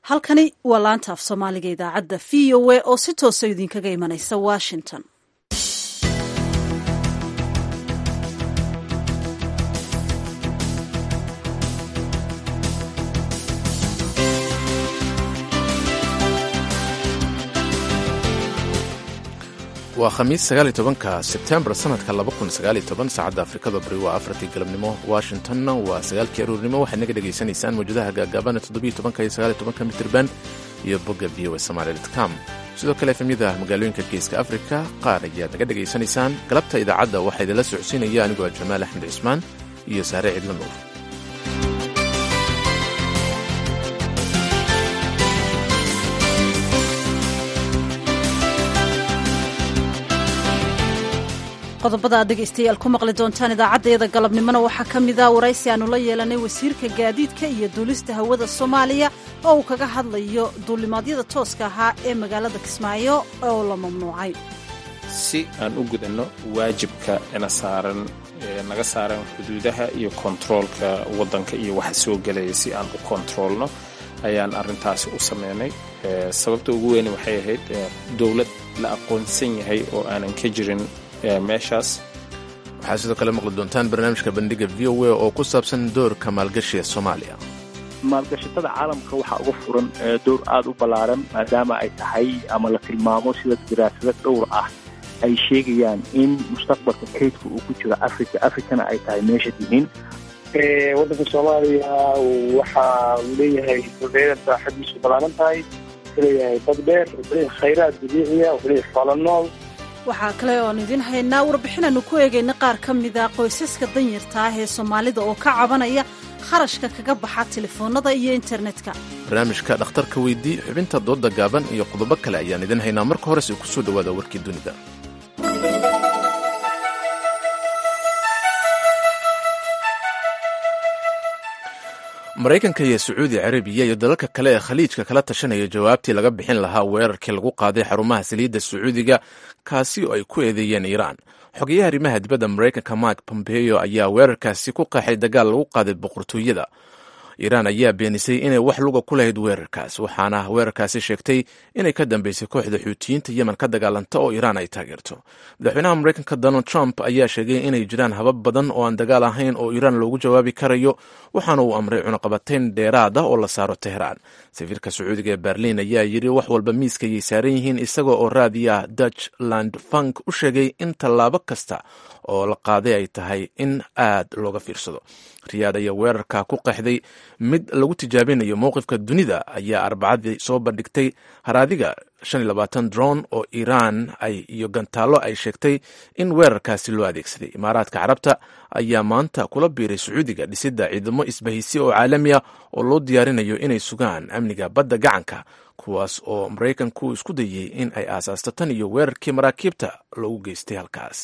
halkani waa laanta af soomaaliga idaacadda v o a oo si toosa idinkaga imanaysa washington waa khamiis sagaaliy tobanka sebtembar sanadka laba kun sagaaliy toban saacadda afrikada bari waa afartii galabnimo washingtonna waa sagaalkii aruurnimo waxaad naga dhegaysanaysaan mawjadaha gaagaabana toddobiyo tobanka iyo sagaaliy tobanka mitirban iyo bogga v o a somaali com sidoo kale efemyada magaalooyinka geeska afrika qaar ayaad naga dhegaysanaysaan galabta idaacadda waxaa idinla socodsiinaya anigoo jamaal axmed cismaan iyo saare cidla nuur qodobada aad dhegaystayaal ku maqli doontaan idaacaddayada galabnimona waxaa ka mid a waraysi aannu la yeelanay wasiirka gaadiidka iyo duulista hawada soomaaliya oo uu kaga hadlayo duulimaadyada tooska ahaa ee magaalada kismaayo oo la mamnuucay si aan u gudanno waajibka ina saaran naga saaran xuduudaha iyo kontaroolka waddanka iyo waxa soo gelaya si aan u kontaroolno ayaan arrintaasi u sameynay sababta ugu weyne waxay ahayd dowlad la aqoonsan yahay oo aanan ka jirin meeshaas waxaad sidoo kale maqli doontaan barnaamijka bandhiga v o a oo ku saabsan doorka maalgashiga soomaaliya maalgashatada caalamka waxaa uga furan door aada u ballaaran maadaama ay tahay ama la tilmaamo sida daraasado dhowr ah ay sheegayaan in mustaqbalka kaydka uu ku jiro africa africana ay tahay meesha dihin waddanka soomaaliya waxa uu leeyahay dhulbeedan saaxadiisu ballaaran tahay wuxuu leeyahay bad dheer wuxuu leeyahay khayraad dabiiciya wuxuu leeyahay xoolo nool waxaa kale oon idin haynaa warbixinaannu ku eegayna qaar ka mida qoysaska danyarta ah ee soomaalida oo ka cabanaya kharashka kaga baxa telefoonnada iyo internetka barnaamijka dhakhtarka weydii xubinta doodda gaaban iyo qodobo kale ayaan idin haynaa marka horese ku soo dhowaada warkii dunida maraykanka iyo sacuudi carabiya iyo dalalka kale ee khaliijka kala tashanaya jawaabtii laga bixin lahaa weerarkii lagu qaaday xarumaha saliidda sacuudiga kaasi oo ay ku eedeeyeen iiraan xogeyaha arrimaha dibadda maraykanka mike pompeo ayaa weerarkaasi ku qeexay dagaal lagu qaaday boqortooyada iiraan ayaa beenisay inay wax luga ku lahayd weerarkaas waxaana weerarkaasi sheegtay inay ka dambeysay kooxda xuutiyiinta yemen ka dagaalanta oo iiraan ay taageerto madaxweynaha maraykanka donald trump ayaa sheegay inay jiraan habab badan oo aan dagaal ahayn oo iiraan loogu jawaabi karayo waxaana uu amray cunaqabatayn dheeraad ah oo la saaro teheraan safiirka sacuudiga ee berliin ayaa yidhi wax walba miiska ayay saaran yihiin isaga oo raadiya dutch land funk u sheegay in tallaabo kasta oo la qaaday ay tahay in aad looga fiirsado riyaad ayaa weerarka ku qeexday mid lagu tijaabinayo mowqifka dunida ayaa arbacadii soo bandhigtay haraadiga dron oo iiraan ay iyo gantaallo ay sheegtay in weerarkaasi loo adeegsaday imaaraadka carabta ayaa maanta kula biiray sacuudiga dhisidda ciidamo isbahaysi oo caalami ah oo loo diyaarinayo inay sugaan amniga badda gacanka kuwaas oo maraykanku isku dayey in ay aasaasto tan iyo weerarkii maraakiibta loogu geystay halkaas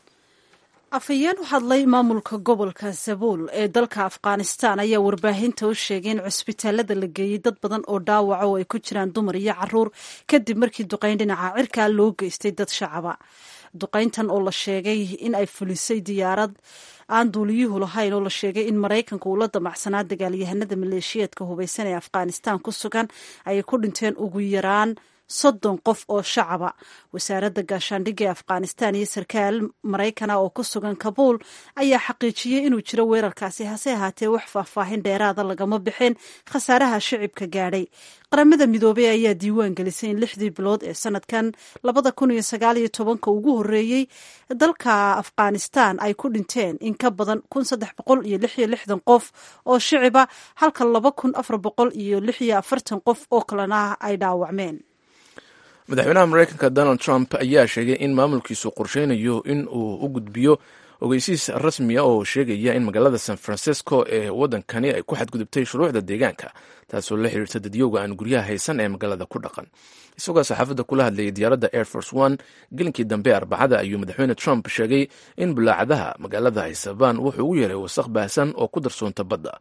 afhayeen u hadlay maamulka gobolka zabuul ee dalka afghanistan ayaa warbaahinta u sheegay in cusbitaalada la geeyey dad badan oo dhaawaca oo ay ku jiraan dumar iyo caruur kadib markii duqayn dhinaca cirkaa loo geystay dad shacaba duqayntan oo la sheegay in ay fulisay diyaarad aan duuliyuhu lahayn oo la sheegay in maraykanka uu la damacsanaa dagaalyahanada maleeshiyeedka hubaysan ee afghanistan ku sugan ayay ku dhinteen ugu yaraan soddon qof oo shacaba wasaaradda gaashaandhigga ee afghanistan iyo sarkaal maraykana oo ku sugan kabuul ayaa xaqiijiyey inuu jiro weerarkaasi hase ahaatee wax faahfaahin dheeraada lagama bixin khasaaraha shicibka gaadhay qaramada midoobey ayaa diiwaan gelisay in lixdii bilood ee sanadkan labada kun iyo sagaal iyo tobanka ugu horreeyey dalka afghanistan ay ku dhinteen in ka badan kun saddex boqol iyo lix iyo lixdan qof oo shiciba halka laba kun afar boqol iyo lix iyo afartan qof oo kalena ay dhaawacmeen madaxweynaha maraykanka donald trump ayaa sheegay in maamulkiisu qorsheynayo in uu u gudbiyo ogeysiis rasmiya oo sheegaya in magaalada san francisco ee waddankani ay ku xadgudubtay shuruucda deegaanka taasoo la xiriirta dadyowga aan guryaha haysan ee magaalada ku dhaqan isagoo saxaafadda kula hadlayay diyaaradda air force one gelinkii dambe arbacada ayuu madaxweyne trump sheegay in bulaacadaha magaalada ay sabaan wuxuu ugu yeeray wasaq baahsan oo ku darsoonta badda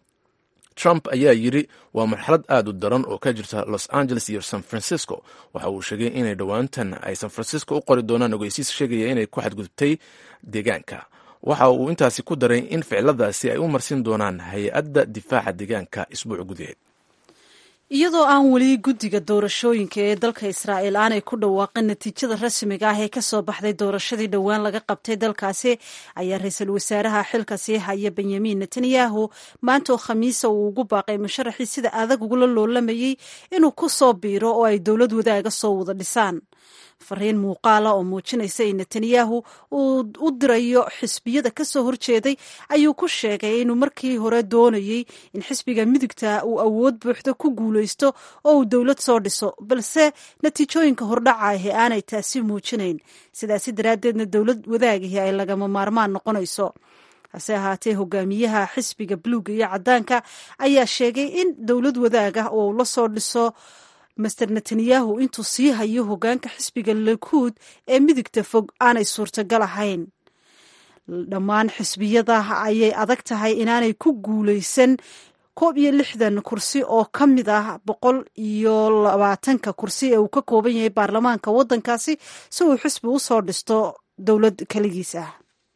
trump ayaa yidhi waa marxalad aad u daran oo ka jirta los angeles iyo san francisco waxa uu sheegay inay dhowaantan ay san francisco u qori doonaan ogeysiis sheegaya inay ku xadgudubtay deegaanka waxa uu intaasi ku daray in ficiladaasi ay u marsin doonaan hay-adda difaaca deegaanka isbuuc gudaheed iyadoo aan weli guddiga doorashooyinka ee dalka israa'iil aanay ku dhawaaqin natiijada rasmiga ah ee kasoo baxday doorashadii dhowaan laga qabtay dalkaasi ayaa ra-iisul wasaaraha xilka sii haya benyamin netanyahu maanta oo khamiisa uu ugu baaqay musharaxii sida adag ugula loolamayey inuu ku soo biiro oo ay dowlad wadaaga soo wada dhisaan fariin muuqaala oo muujinaysa in netanyahu uu u dirayo xisbiyada kasoo horjeeday ayuu ku sheegay inuu markii hore doonayey in xisbiga midigta uu awood buuxda ku guulaysto oo uu dowlad soo dhiso balse natiijooyinka hordhaca ahi aanay taasi muujinayn sidaasi daraaddeedna dowlad wadaagihii ay lagama maarmaan noqonayso hase ahaatee hogaamiyaha xisbiga buluuga iyo caddaanka ayaa sheegay in dowlad wadaag ah oo la soo dhiso master netanyahu intuu sii hayo hogaanka xisbiga lakuud ee midigta fog aanay suurtagal ahayn dhammaan xisbiyada ayay adag tahay inaanay ku guulaysan koob iyo lixdan kursi oo ka mid ah boqol iyo labaatanka kursi ee uu ka kooban yahay baarlamaanka waddankaasi si uu xisbi u soo dhisto dowlad keligiis ah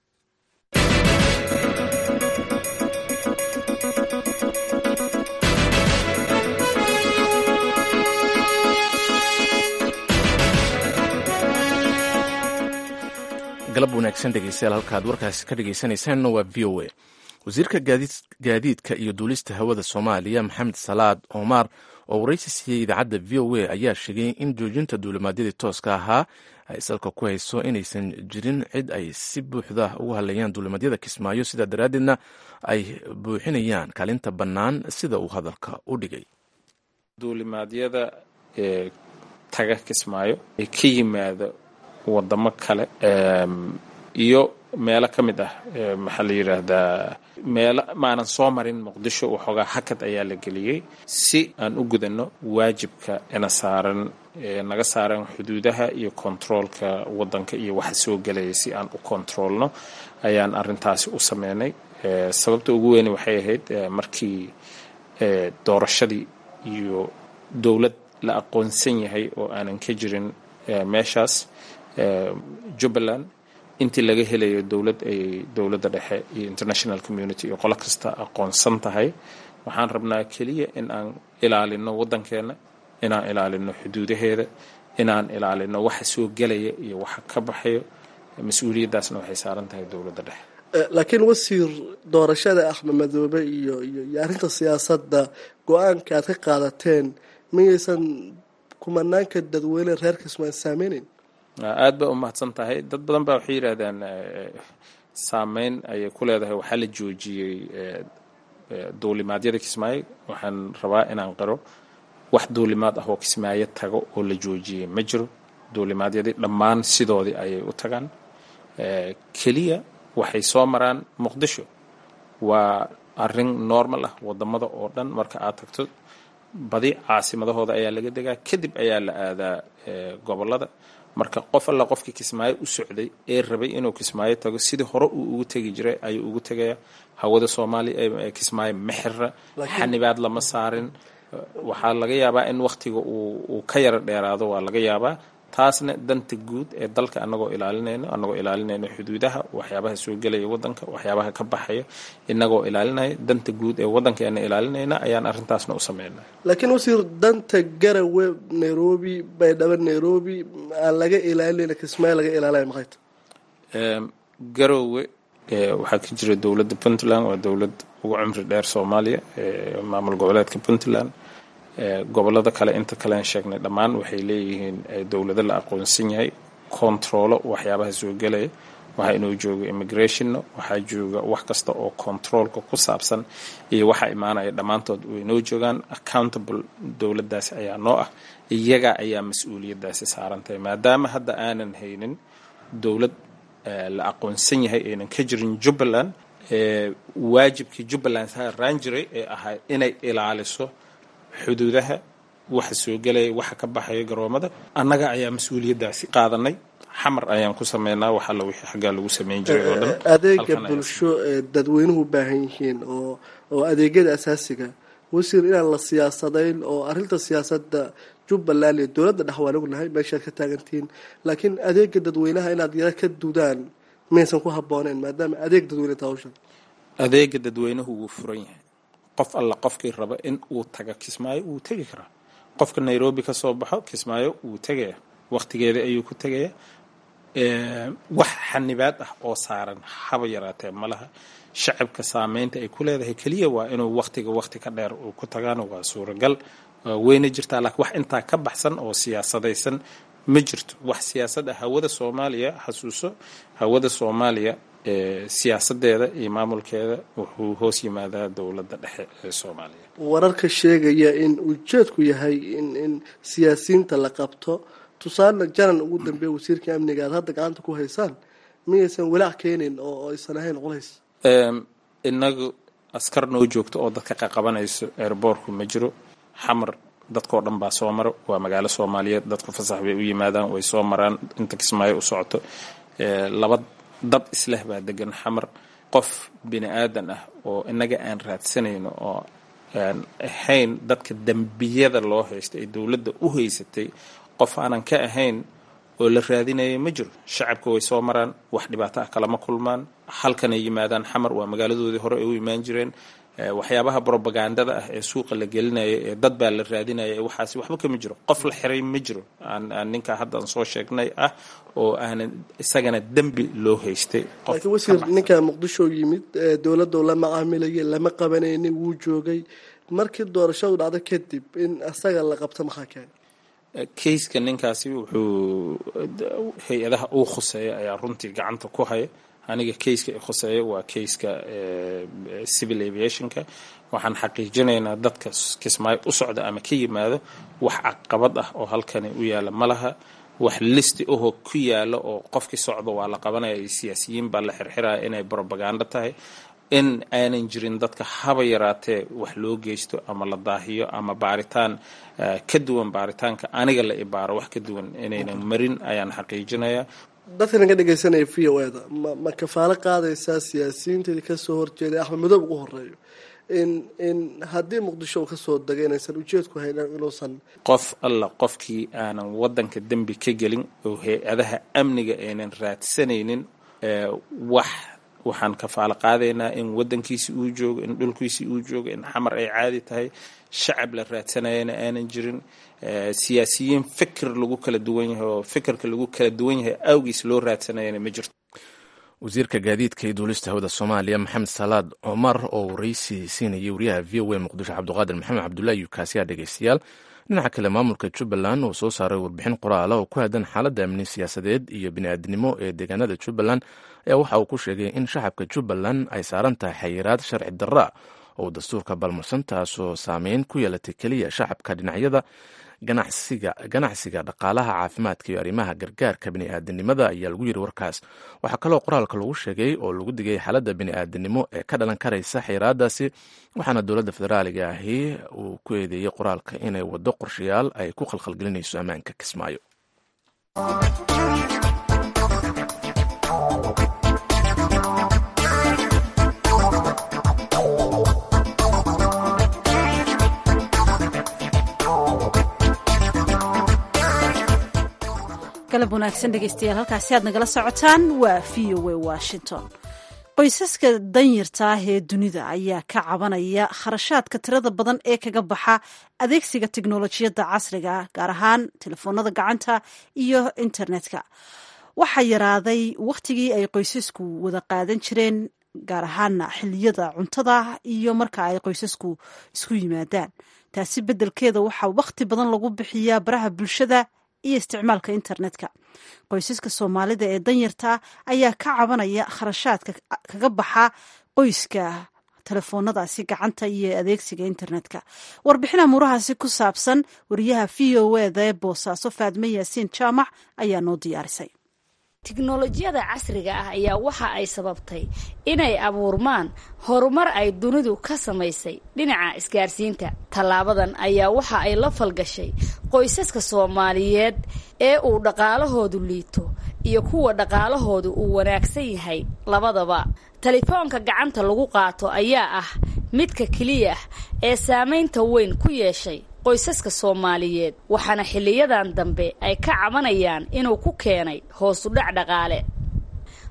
galab wanaagsan dhegeystayaal halkaad warkaasi ka dhegeysaneysaan waa v o a wasiirka gaadiidka iyo duulista hawada soomaaliya maxamed salaad omar oo waraysi siiyey idaacadda v o a ayaa sheegay in joojinta duulimaadyadii tooska ahaa ay salka ku hayso inaysan jirin cid ay si buuxda ugu hadlayaan duulimaadyada kismaayo sidaa daraaddeedna ay buuxinayaan kaalinta bannaan sida uu hadalka u dhigay duulimaadyada ee taga kismaayo ee ka yimaada wadamo kale iyo meelo ka mid ah maxaa la yidhaahdaa meelo maanan soo marin muqdisho waxoogaa hakad ayaa la geliyey si aan u gudanno waajibka ina saaran naga saaran xuduudaha iyo kontaroolka waddanka iyo waxa soo gelaya si aan u kontaroolno ayaan arintaasi u sameynay sababta ugu weyni waxay ahayd markii doorashadii iyo dowlad la aqoonsan yahay oo aanan ka jirin meeshaas jubbaland intii laga helayo dowlad ay dowladda dhexe iyo international community iyo qolo kasta aqoonsan tahay waxaan rabnaa keliya in aan ilaalino waddankeenna inaan ilaalino xuduudaheeda inaan ilaalino waxa soo gelaya iyo waxa ka baxayo mas-uuliyaddaasna waxay saaran tahay dowladda dhexe laakiin wasiir doorashada axmed madoobe iyo iyo arrinta siyaasadda go-aanka aad ka qaadateen miyaysan kumanaanka dadweyne reer kismaan saameyneyn aad ba u mahadsan tahay dad badan baa waxay yidhaahdaan saameyn ayay ku leedahay waxaa la joojiyey duulimaadyada kismaayo waxaan rabaa inaan qiro wax duulimaad ah oo kismaayo tago oo la joojiyey ma jiro duulimaadyadii dhammaan sidoodii ayay u tagaan keliya waxay soo maraan muqdisho waa arin normal ah wadamada oo dhan marka aad tagto badi caasimadahooda ayaa laga degaa kadib ayaa la aadaa gobolada marka qof alla qofkii kismaayo u socday ee rabay inuu kismaayo tago sidii hore uu ugu tegi jiray ayuu ugu tegaya hawada soomaaliya kismaayo mexira xanibaad lama saarin waxaa laga yaabaa in wakhtiga uu ka yaro dheeraado waa laga yaabaa taasna danta guud ee dalka anagoo ilaalinayno anagoo ilaalinayno xuduudaha waxyaabaha soo gelaya wadanka waxyaabaha ka baxaya inagoo ilaalinaya danta guud ee wadankeena ilaalinayna ayaan arintaasna u sameynay laakiin wasiir danta garawe nairobi baydhabo nairobi aan laga ilaalinayna kismaayo laga ilaalaya maxay tahay garowe waxaa ka jira dowladda puntland waa dowlad ugu cumri dheer soomaaliya maamul goboleedka puntland gobolada kale inta kalean sheegnay dhammaan waxay leeyihiin dowlado la aqoonsan yahay kontaroolo waxyaabaha soo gelaya waxaa inoo jooga immigrationna waxaa jooga wax kasta oo controolka ku saabsan iyo waxaa imaanaya dhammaantood way noo joogaan accountable dowladdaasi ayaa noo ah iyaga ayaa mas-uuliyaddaasi saarantahay maadaama hadda aanan haynin dowlad la aqoonsan yahay aynan ka jirin jubbaland waajibkii jubbaland saaraan jiray ee ahaa inay ilaaliso xuduudaha waxa soo gelaya waxa ka baxaya garoomada annaga ayaa mas-uuliyaddaasi qaadanay xamar ayaan ku sameynaa wax alla wixii xaggaa lagu sameyn jiray oo dhan adeega bulsho ee dadweynuhu u baahan yihiin oo oo adeegyada asaasiga wasiir inaan la siyaasadayn oo arrinta siyaasadda jubbaland iyo dowladda dhex waan ognahay meeshaad ka taagantihiin laakiin adeega dadweynaha inaad yara ka dudaan maysan ku habbooneyn maadaama adeeg dadweyne tahawshan adeega dadweynuhu wuu furan yahay qof alla qofkii raba in uu taga kismaayo wuu tegi karaa qofka nairobi ka soo baxo kismaayo wuu tegaya waqtigeeda ayuu ku tegaya wax xanibaad ah oo saaran haba yaraatee malaha shacabka saameynta ay ku leedahay keliya waa inuu waqtiga waqti ka dheer uu ku tagaano waa suuragal weyna jirtaa laakiin wax intaa ka baxsan oo siyaasadaysan ma jirto wax siyaasad ah hawada soomaaliya xasuuso hawada soomaaliya siyaasadeeda iyo maamulkeeda wuxuu hoos yimaadaa dowladda dhexe ee soomaaliya wararka sheegaya in ujeedku yahay in in siyaasiyiinta la qabto tusaale janan ugu dambeeya wasiirka amniga aad hadda gacanta ku haysaan miyaysan walaac keenin oo aysan ahayn culays inagu askar noo joogto oo dadka qaqabanayso airboortku ma jiro xamar dadkao dhan baa soo maro waa magaalo soomaaliyeed dadku fasax bay u yimaadaan way soo maraan inta kismaayo u socoto laba dad isleh baa degan xamar qof bini aadan ah oo inaga aan raadsanayno oo aan ahayn dadka dembiyada loo haysta ee dowladda u haysatay qof aanan ka ahayn oo la raadinaya ma jiro shacabka way soo maraan wax dhibaato ah kalama kulmaan halkanay yimaadaan xamar waa magaaladoodii hore ay u imaan jireen waxyaabaha brobagandada ah ee suuqa la gelinaya ee dad baa la raadinaya ee waxaasi waxba kama jiro qof la xiray ma jiro aan ninkaa haddaan soo sheegnay ah oo aanan isagana dembi loo haystay laakiin wasiir ninkaa muqdisho yimid dowladda la macaamilayay lama qabanaynin wuu joogay markii doorashadu dhacdo kadib in asaga la qabto maxaa keenay kayska ninkaasi wuxuu hay-adaha uu khuseeya ayaa runtii gacanta ku haya aniga kayska i khuseeya waa kayska civil aviationka waxaan xaqiijinaynaa dadka kismaayo u socda ama ka yimaado wax caqabad ah oo halkani u yaala ma laha wax listi ahoo ku yaala oo qofkii socdo waa la qabanaya iyo siyaasiyiin baa la xirxiraya inay brobagando tahay in aanan jirin dadka haba yaraatee wax loo geysto ama la daahiyo ama baaritaan ka duwan baaritaanka aniga la ibaaro wax ka duwan inaynan marin ayaan xaqiijinayaa dadkan ka dhegaysanaya v o eda ma ma kafaalo qaadaysaa siyaasiyiinteedii kasoo horjeeday axmed madoob ugu horeeyo in in haddii muqdisho uu kasoo degay inaysan ujeedku haynan inuusan qof alla qofkii aanan waddanka dembi ka gelin oo hay-adaha amniga aynan raadsanaynin wax waxaan kafaalo qaadaynaa in waddankiisi uu joogo in dhulkiisi uu joogo in xamar ay caadi tahay shacab la raadsanayana aanan jirin siyaasiyiin fikir lagu kala duwan yahay oo fikirka lagu kala duwan yahay awgiis loo raadsanayana ma jirto wasiirka gaadiidka iyo duulista hawada soomaaliya maxamed salaad cumar oo waraysi siinayay wariyaha v o a muqdisho cabdiqaadir maxamed cabdullahi yukaasiya dhegeystayaal dhinaca kale maamulka jubbaland oo soo saaray warbixin qoraala oo ku haddan xaaladda amni siyaasadeed iyo bini'aadnimo ee deegaanada jubbaland ayaa waxa uu ku sheegay in shacabka jubbaland ay saaran tahay xayiraad sharci darra oo dastuurka balmarsan taasoo saameyn ku yeelatay keliya shacabka dhinacyada ganacsiga ganacsiga dhaqaalaha caafimaadka iyo arrimaha gargaarka bini'aadanimada ayaa lagu yiri warkaas waxaa kaloo qoraalka lagu sheegay oo lagu digay xaaladda bini'aadanimo ee ka dhalan karaysa xayiraadaasi waxaana dowladda federaaliga ahi uu ku eedeeyey qoraalka inay waddo qorshayaal ay ku khalkhalgelinayso ammaanka kismaayo galab wanaagsan dhegeystayaal halkaasi aad nagala socotaan waa v o a washington qoysaska danyarta ah ee dunida ayaa ka cabanaya kharashaadka tirada badan ee kaga baxa adeegsiga tiknolojiyadda casriga ah gaar ahaan telefoonada gacanta iyo internetka waxaa yaraaday wakhtigii ay qoysasku wada qaadan jireen gaar ahaana xiliyada cuntada iyo marka ay qoysasku isku yimaadaan taasi beddelkeeda waxaa wakhti badan lagu bixiyaa baraha bulshada iyo isticmaalka internetka qoysaska soomaalida ee danyarta ayaa ka cabanaya kharashaadka kaga baxa qoyska telefoonadaasi gacanta iyo adeegsiga internetka warbixin amuurahaasi ku saabsan wariyaha v o eda ee boosaaso faadme yaasiin jaamac ayaa noo diyaarisay tiknolojiyada casriga ah ayaa waxa ay sababtay inay abuurmaan horumar ay dunidu ka samaysay dhinaca isgaarsiinta tallaabadan ayaa waxa ay la falgashay qoysaska soomaaliyeed ee uu dhaqaalahoodu liito iyo kuwa dhaqaalahoodu uu wanaagsan yahay labadaba telefoonka gacanta lagu qaato ayaa ah midka keliya ee saamaynta weyn ku yeeshay qoysaska soomaaliyeed waxaana xiliyadan dambe ay ka cabanayaan inuu ku keenay hoosu dhac dhaqaale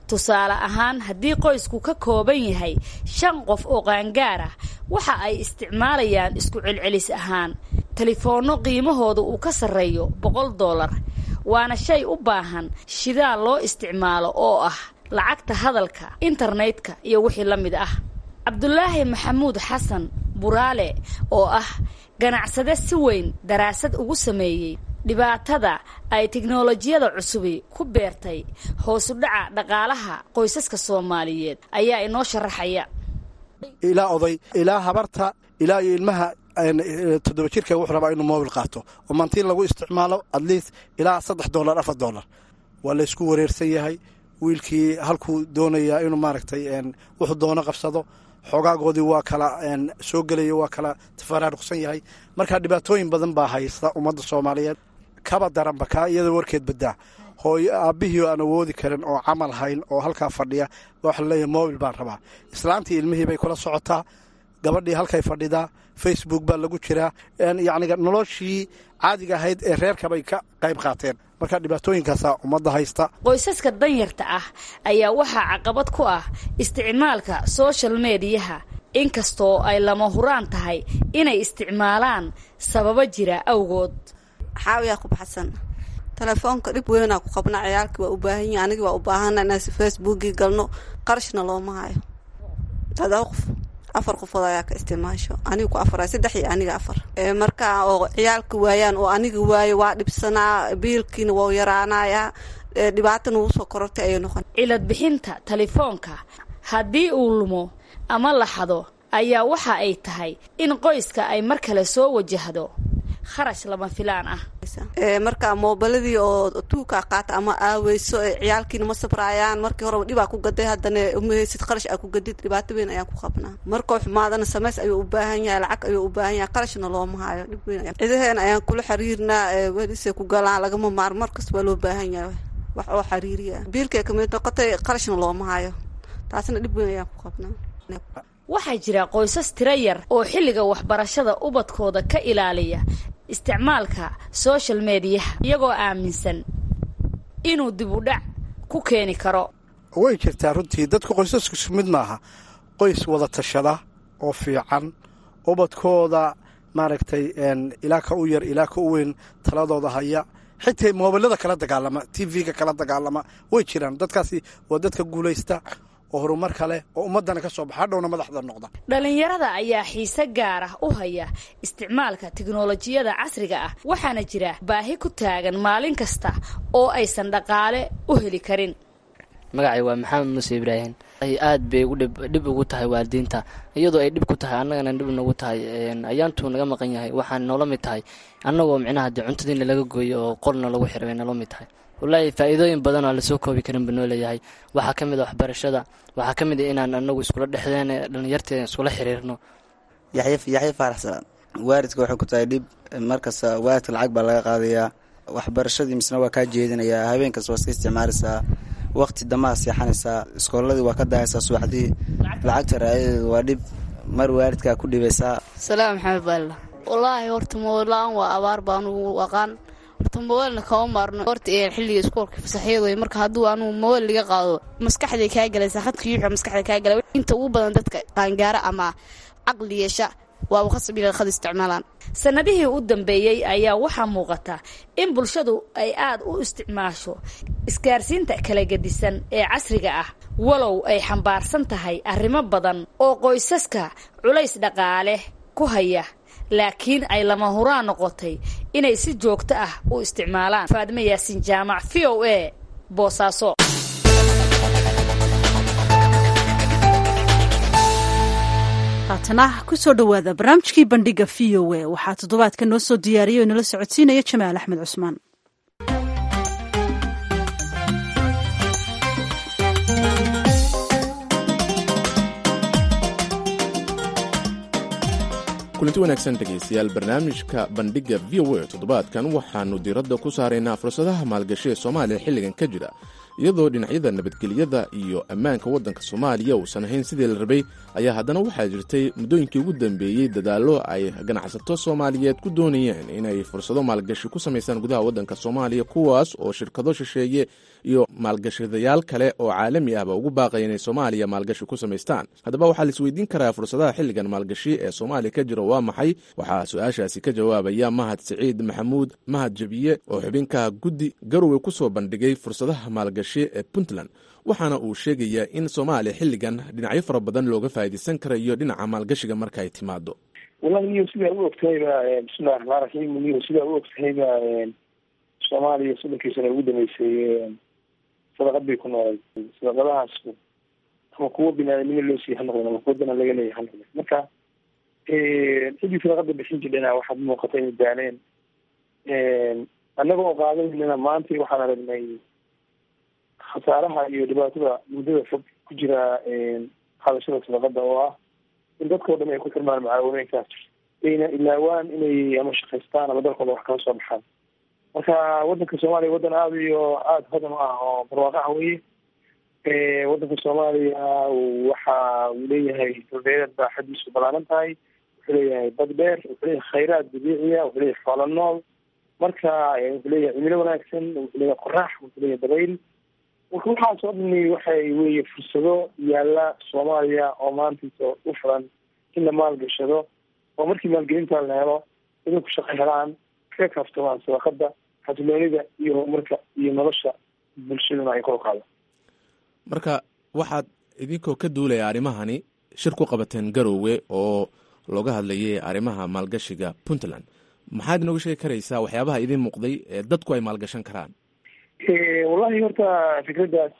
tusaale ahaan haddii qoysku ka kooban yahay shan qof oo qaangaar ah waxa ay isticmaalayaan isku celcelis ahaan telefoonno qiimahooda uu ka sarreeyo boqol dollar waana shay u baahan shidaal loo isticmaalo oo ah lacagta hadalka internetka iyo wixii la mid ah cabdulaahi maxamuud xasan buraale oo ah ganacsade si weyn daraasad ugu sameeyey dhibaatada ay tiknolojiyada cusubi ku beertay hoosu dhaca dhaqaalaha qoysaska soomaaliyeed ayaa inoo sharaxaya ilaa oday ilaa habarta ilaa iyo ilmaha toddoba jirka wuxuu rabaa inuu mobil qaato oo mantiin lagu isticmaalo atleast ilaa saddex dollar afar dollar waa laysku wareersan yahay wiilkii halkuu doonayaa inuu maaragtay wuxuu doono qabsado xoogaagoodii waa kala soo gelaya waa kala tafaraaruqsan yahay marka dhibaatooyin badan baa haysta ummadda soomaaliyeed kaba daranba kaa iyada warkeed badaa hooyo aabbihii aan awoodi karin oo camal hayn oo halkaa fadhiya waxa laleeyahay mobil baan rabaa islaantii ilmihii bay kula socotaa gabadhii halkay fadhidaa facebook baa lagu jiraa yacniga noloshii caadiga ahayd ee reerkabay ka qayb qaateen marka dhibaatooyinkaasaa ummadda haysta qoysaska danyarta ah ayaa waxaa caqabad ku ah isticmaalka social mediyaha inkastoo ay lama huraan tahay inay isticmaalaan sababo jira awgood xaawiyaa ku baxsan telefoonka dhib weynaa ku qabna ciyaalkii waa u baahan yahi anigii waa u baahana inaan facebookii galno qarashna looma hayo todoba qof afar qofood ayaa ka isticmaasho aniga ku afar saddex iyo aniga afar marka oo ciyaalka waayaan oo aniga waayo waa dhibsanaa biilkiina waa yaraanayaa dhibaatana wuu soo korortay ayay noqon cilad bixinta telefoonka haddii uu lumo ama la xado ayaa waxa ay tahay in qoyska ay mar kale soo wajahdo kharash lama filaan ah marka moobiladii oo tuukaa qaata ama aaweyso ciyaalkiina ma sabraayaan markii horeba dhibaa ku gaday haddana umaheysid qarash aa ku gadid dhibaato weyn ayaan ku qabnaa markoo xumaadana samays ayuu u baahan yahay lacag ayuu u baahan yahay qarashna looma hayo dhib weyn cidaheena ayaan kula xiriirnaa welisay ku galaan lagama maar markasta waa loo baahan yahay wax oo xiriiriya biilkay kamid noqotay qarashna looma hayo taasna dhib weyn ayaan ku qabnaa waxaa jira qoysas tiro yar oo xilliga waxbarashada ubadkooda ka ilaaliya isticmaalka social mediyaha iyagoo aaminsan inuu dib u dhac ku keeni karo way jirtaa runtii dadku qoysasku mid maaha qoys wada tashada oo fiican ubadkooda maaragtay ilaa ka u yar ilaa ka u weyn taladooda haya xitaa moobilada kala dagaalama t v-ga kala dagaalama way jiraan dadkaasi waa dadka guulaysta oo horumar kale oo ummadana ka soo baxa hadhowna madaxda noqda dhalinyarada ayaa xiise gaar ah u haya isticmaalka tiknolojiyada casriga ah waxaana jira baahi ku taagan maalin kasta oo aysan dhaqaale u heli karin magacay waa maxamed muuse ibraahim aad bay dhib ugu tahay waalidiinta iyadoo ay dhib ku tahay annagana dhib nagu tahay ayaantuu naga maqan yahay waxaan noola mid tahay annagoo micnaha dee cuntadiina laga gooyo oo qolna lagu xiray bay noola mid tahay wallaahi faa'iidooyin badan oo lasoo koobi karin ba noo leeyahay waxaa ka mid a waxbarashada waxaa ka mid a inaan anagu iskula dhexdeen dhalinyarteeda iskula xiriirno yaxya faaraxsan waaridka waxay ku tahay dhib markasta waaridka lacag baa laga qaadayaa waxbarashadii misna waa kaa jeedinayaa habeenkas waa iska isticmaalaysaa waqti damaha seexanaysaa iskooladii waa ka daayaysaa subaxdii lacagta raayadeedu waa dhib mar waaridkaa ku dhibaysaa salaam maxamed baalla wallaahi horta moolaan waa abaar baanugu aqaan horta mobailna kama maarno horta xilliga iskuolka fasaxyad wey marka hadduu anugu mobail liga qaado maskaxday kaa galaysaa khadka yuuxa maskaxda kaa galay inta ugu badan dadka qaangaara ama caqli yeesha waaba khasab inay khad isticmaalaan sanadihii u dambeeyey ayaa waxaa muuqata in bulshadu ay aad u isticmaasho isgaarsiinta kala gedisan ee casriga ah walow ay xambaarsan tahay arrimo badan oo qoysaska culays dhaqaale ku haya laakiin ay lama huraan noqotay inay si joogto ah u isticmaalaan faadime yaasiin jaamac v o a boosaaso haatana kusoo dhowaada barnaamijkii bandhiga v o a waxaa toddobaadka noo soo diyaariyay oo nala socodsiinaya jamaal axmed cusmaan kulanti wanaagsan dhegaystayaal barnaamijka bandhigga v o a toddobaadkan waxaannu diiradda ku saaraynaa fursadaha maalgashi ee soomaaliya xilligan ka jira iyadoo dhinacyada nabadgelyada iyo ammaanka waddanka soomaaliya uusan ahayn sidii la rabay ayaa haddana waxaa jirtay muddooyinkii ugu dambeeyey dadaallo ay ganacsato soomaaliyeed ku doonayeen inay fursado maalgashi ku samaystaan gudaha waddanka soomaaliya kuwaas oo shirkado shisheeye iyo maalgashadayaal kale oo caalami ahba ugu baaqaya inay soomaaliya maalgashi ku samaystaan haddaba waxaa la isweydiin karaa fursadaha xilligan maalgashi ee soomaaliya ka jira waa maxay waxaa su-aashaasi ka jawaabaya mahad siciid maxamuud mahad jabiye oo xubinka guddi garowe ku soo bandhigay fursadaha maalgashi ee puntland waxaana uu sheegayaa in soomaaliya xilligan dhinacyo fara badan looga faa'iidaysan karayo dhinaca maalgashiga marka ay timaado wallahi niyo sidaa u ogtahayba bismillahi raxmaan raxiim niyo sidaa u ogtahayba soomaaliya soddonkii sana ugu dambeysay sadaqad bay ku noolay sadaqadahaas ama kuwo binaadamnimo loo siiy ha noqdeen ama kuwo dana laga leeyahy ha noqdeen marka ciddii sadaqada bixin jirdhana waxaad muuqata inay daaleen annaga oo qaadanayna maanta waxaan aragnay khasaaraha iyo dhibaatada muddada fog ku jira qaadashada sadaqada oo ah in dadkao dhan ay ku xirmaan macaawineenkaas ayna ilaawaan inay ama shaqaystaan ama dalkooda wax kala soo baxaan marka waddanka soomaaliya waddan aada iyo aada hodan u ah oo barwaaqo ah weye waddanka soomaaliya waxa uu leeyahay dhulbeereed baaxadiisu balaaran tahay wuxuu leeyahay bad dheer wuxuu leeyahay khayraad dabiiciya wuxuu leeyahay xoolo nool marka wuxuu leeyahay cimilo wanaagsan wuxuu leeyahay qorax wuxuu leeyahay dabayl marka waxaas oo dhani waxay weye fursado yaalla soomaaliya oo maantaysa u furan in la maalgashado oo markii maalgelintaa la helo idinku shaqo helaan kaga kaaftamaan sadaqada xasiloonida iyo horumarka iyo nolosha bulshaduna ay kor u qaado marka waxaad idinkoo ka duulaya arrimahani shir ku qabateen garowe oo looga hadlayay arrimaha maalgashiga puntland maxaad inooga sheegi karaysaa waxyaabaha idiin muuqday ee dadku ay maalgashan karaan wallahi horta fikraddaas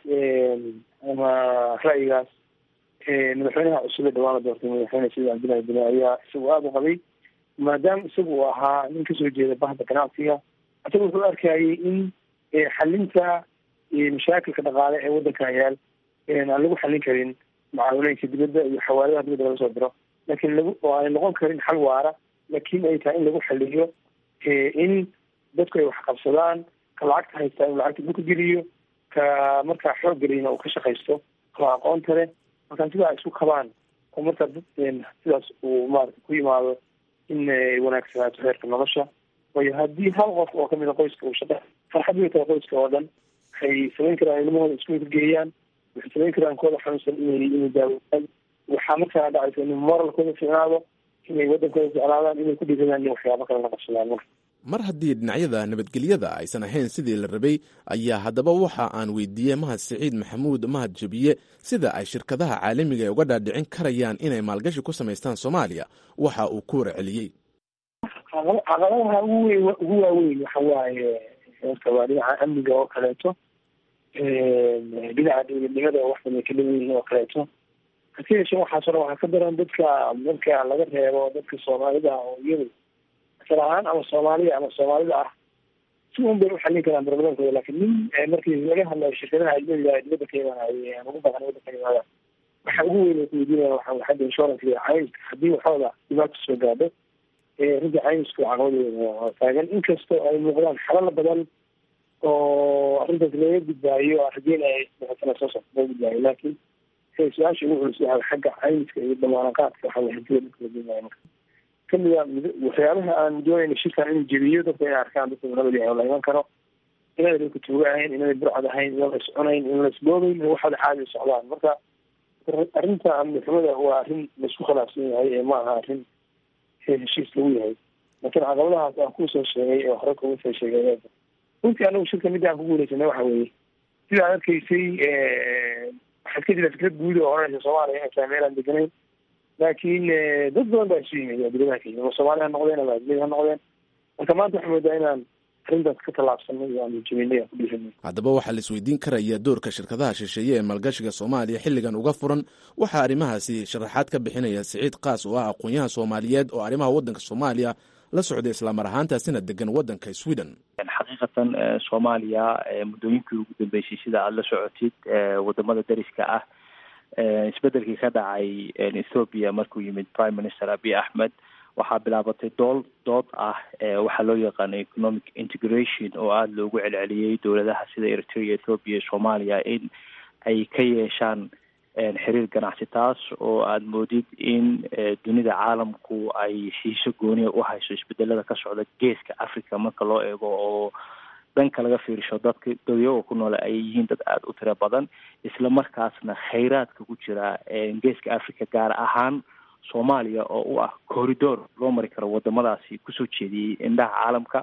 ama ra'yigaas madaxweynaha cusub ee dhawaan la doortay madaxweyne sayid cabdillahi bine ayaa isagu aada u qabay maadaama isagu uu ahaa nin kasoo jeeda bahda ganacsiga isaga wuxuu arkayay in xalinta mashaakilka dhaqaale ee waddankan yaal aan lagu xallin karin macaawinooyinka dibadda iyo xawaaladaha dibadda laga soo diro laakiin lagu oo aanay noqon karin xal waara laakiin ay tahay in lagu xaliyo in dadku ay wax qabsadaan ka lacagta haystaa inuu lacagta dhulka geliyo ka markaa xoog geliyna uu ka shaqaysto ka aqoonta leh markaa sidaa isku kabaan oo markaa dad sidaas uu maarata ku yimaado in wanaagsanaato heerka nolosha waayo haddii hal qof oo kamid a qoyska uu shaqa farxad way tahay qoyska oo dhan waxay samayn karaan ilmahooda iskuulka geeyaan waxay samayn karaan kooda xanuunsan inay inay daawaan waxaa markaa dhacaysa in moralkooda ficnaado inay waddankooda jeclaadaan inay ku dhiiradaan in waxyaabo kale la qabsadaan marka mar haddii dhinacyada nabadgelyada aysan ahayn sidii la rabay ayaa haddaba waxa aan weydiiyey mahad siciid maxamuud mahad jabiye sida ay shirkadaha caalamiga ee uga dhaadhicin karayaan inay maalgashi ku samaystaan soomaaliya waxa uu ku warceliyey caqabadaha ugu weyn ugu waaweyn waxa waaye horta waa dhinaca amniga oo kaleeto dhinaca dowladnimada oo waxdan ay ka dhiman yihiin oo kaleeto hase yeeshee waxaasoo dhan waxaa ka daran dadka marka laga reebo dadka soomaalida oo iyadu asal ahaan ama soomaaliya ama soomaalida ah si un bay uxallin karaan barbaramkooda laakiin nin markii laga hadlayo shirkadaha ajnabiga dibadda ka imaanaya ama ugu badan waddanka ka imaada waxa ugu weyn ay kuweydiinaya waxa way xagga insurance iyo caymiska haddii waxooda dhibaato soo gaadho runtii caymisku caqabadeeda taagan inkastoo ay muuqdaan xalala badan oo arrintaas laga gudbaayo rajeyn ay sana soo socto laga gudbaayo laakiin su-aasha ugu culus waxa xagga caymiska iyo damaanaqaadka waxa way hantida dadka la gudbaayo marka kamida waxyaabaha aan doonayna shirkan inuu jebiyo dadka inay arkaan dadka nabadi la iman karo inay dadka tuuga ahayn inay burcad ahayn in la iscunayn in la isboobayn waxaada caadi socdaan marka arrinta amnixumada waa arrin laisku khilaafsan yahay ee ma aha arrin heshiis lagu yahay laakiin caqabadahaas aan kusoo sheegay ee hore kuma soo sheegay runtii anagu shirka midda aan ku guuleysanay waxa weeye sida ad arkaysay waxaad ka jira fikrad guud oo oranaysa soomaaliya inay tahay meel aan deganayn laakiin dad badan baa isu yimid adiladaha ka yimid ama soomaali ha noqdeen ama adilada ha noqdeen marka maanta waxaa moodaa inaan arrintaas ka tallaabsanay oo aan jebinay aan ku dhiiranay haddaba waxaa la isweydiin karaya doorka shirkadaha shisheeye ee maalgashiga soomaaliya xilligan uga furan waxaa arrimahaasi sharaxaad ka bixinaya siciid kaas oo ah aqoon-yahan soomaaliyeed oo arrimaha waddanka soomaaliya la socday islamar ahaantaasina degan waddanka sweden xaqiiqatan soomaaliya muddooyinkii ugu dambeysay sida aada la socotid wadamada dariska ah isbedelkii ka dhacay ethoopia markuu yimid prime minister abiy axmed waxaa bilaabatay dool dood ah waxaa loo yaqaano economic integration oo aada loogu celceliyey dowladaha sida eritrea ethoopia iyo soomaaliya in ay ka yeeshaan xiriir ganacsi taas oo aada moodid in dunida caalamku ay xiiso gooniya u hayso isbedelada ka socda geeska africa marka loo eego oo dhanka laga fiirisho dadka dadyaga ku noole ay yihiin dad aada u tiro badan isla markaasna khayraadka ku jira geeska africa gaar ahaan soomaaliya oo u ah corridor loo mari karo wadamadaasi kusoo jeediyey indhaha caalamka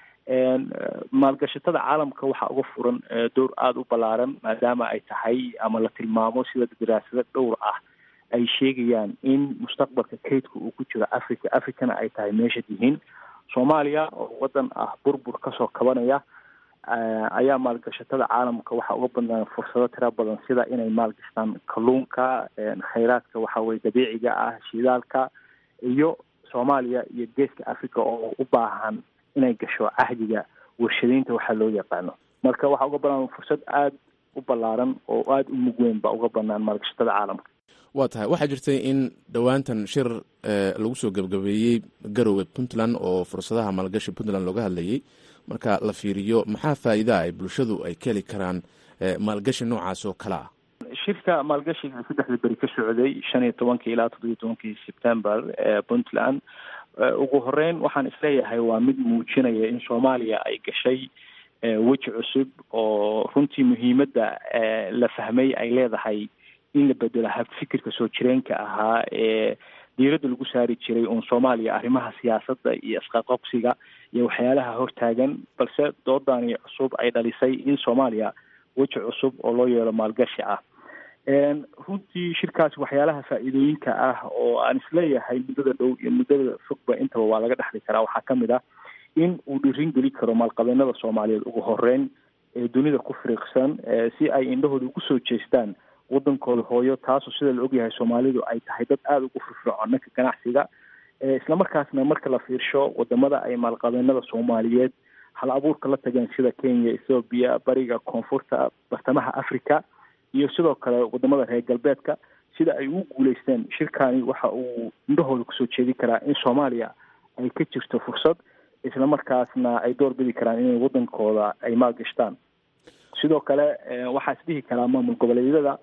maalgashatada caalamka waxaa uga furan door aada u ballaaran maadaama ay tahay ama la tilmaamo sida daraasado dhowr ah ay sheegayaan in mustaqbalka kaydka uu ku jiro africa africana ay tahay meesha yihiin soomaaliya oo wadan ah burbur kasoo kabanaya ayaa maalgashatada caalamka waxaa uga badnaan fursado tira badan sida inay maalgashtaan kalluunka khayraadka waxa weye dabiiciga ah shidaalka iyo soomaaliya iyo geeska africa oo u baahan inay gasho cahdiga warshadaynta waxaa loo yaqaano marka waxaa uga banaan fursad aada u ballaaran oo aada u mug weyn baa uga banaan maalgashatada caalamka waa tahay waxaa jirtay in dhowaantan shir lagu soo gebgabeeyey garowe puntland oo fursadaha maalgashi puntland looga hadlayay marka la fiiriyo maxaa faa'iidaa ay bulshadu ay ka heli karaan maalgashi noocaas oo kale ah shirka maalgashiga saddexda beri ka socday shan iyo tobankii ilaa toddobiyo tobankii september ee puntland ugu horeyn waxaan isleeyahay waa mid muujinaya in soomaaliya ay gashay weji cusub oo runtii muhiimadda la fahmay ay leedahay in la bedelo habfikirka soo jireenka ahaa ee diiradda lagu saari jiray uun soomaaliya arrimaha siyaasadda iyo isqaqobsiga iyo waxyaalaha hortaagan balse doodani cusub ay dhalisay in soomaaliya weji cusub oo loo yeelo maalgashi ah runtii shirkaasi waxyaalaha faa'iidooyinka ah oo aan isleeyahay muddada dhow iyo muddada fogba intaba waa laga dhexli karaa waxaa ka mid ah in uu dhirin geli karo maalqabeenada soomaaliyeed ugu horeyn ee dunida ku firiiqsan si ay indhahooda ugu soo jeestaan wadankooda hooyo taasoo sida la ogyahay soomaalidu ay tahay dad aada ugu firfircoon dhanka ganacsiga islamarkaasna marka la fiirsho wadamada ay maalqabeenada soomaaliyeed hal abuurka la tageen sida kenya ethoobiya bariga koonfurta bartamaha africa iyo sidoo kale wadamada reer galbeedka sida ay ugu guuleysteen shirkani waxa uu indhahooda kusoo jeedi karaa in soomaaliya ay ka jirto fursad islamarkaasna ay door bidi karaan inay wadankooda ay maalgashtaan sidoo kale waxaa isdhihi karaa maamul goboleedyada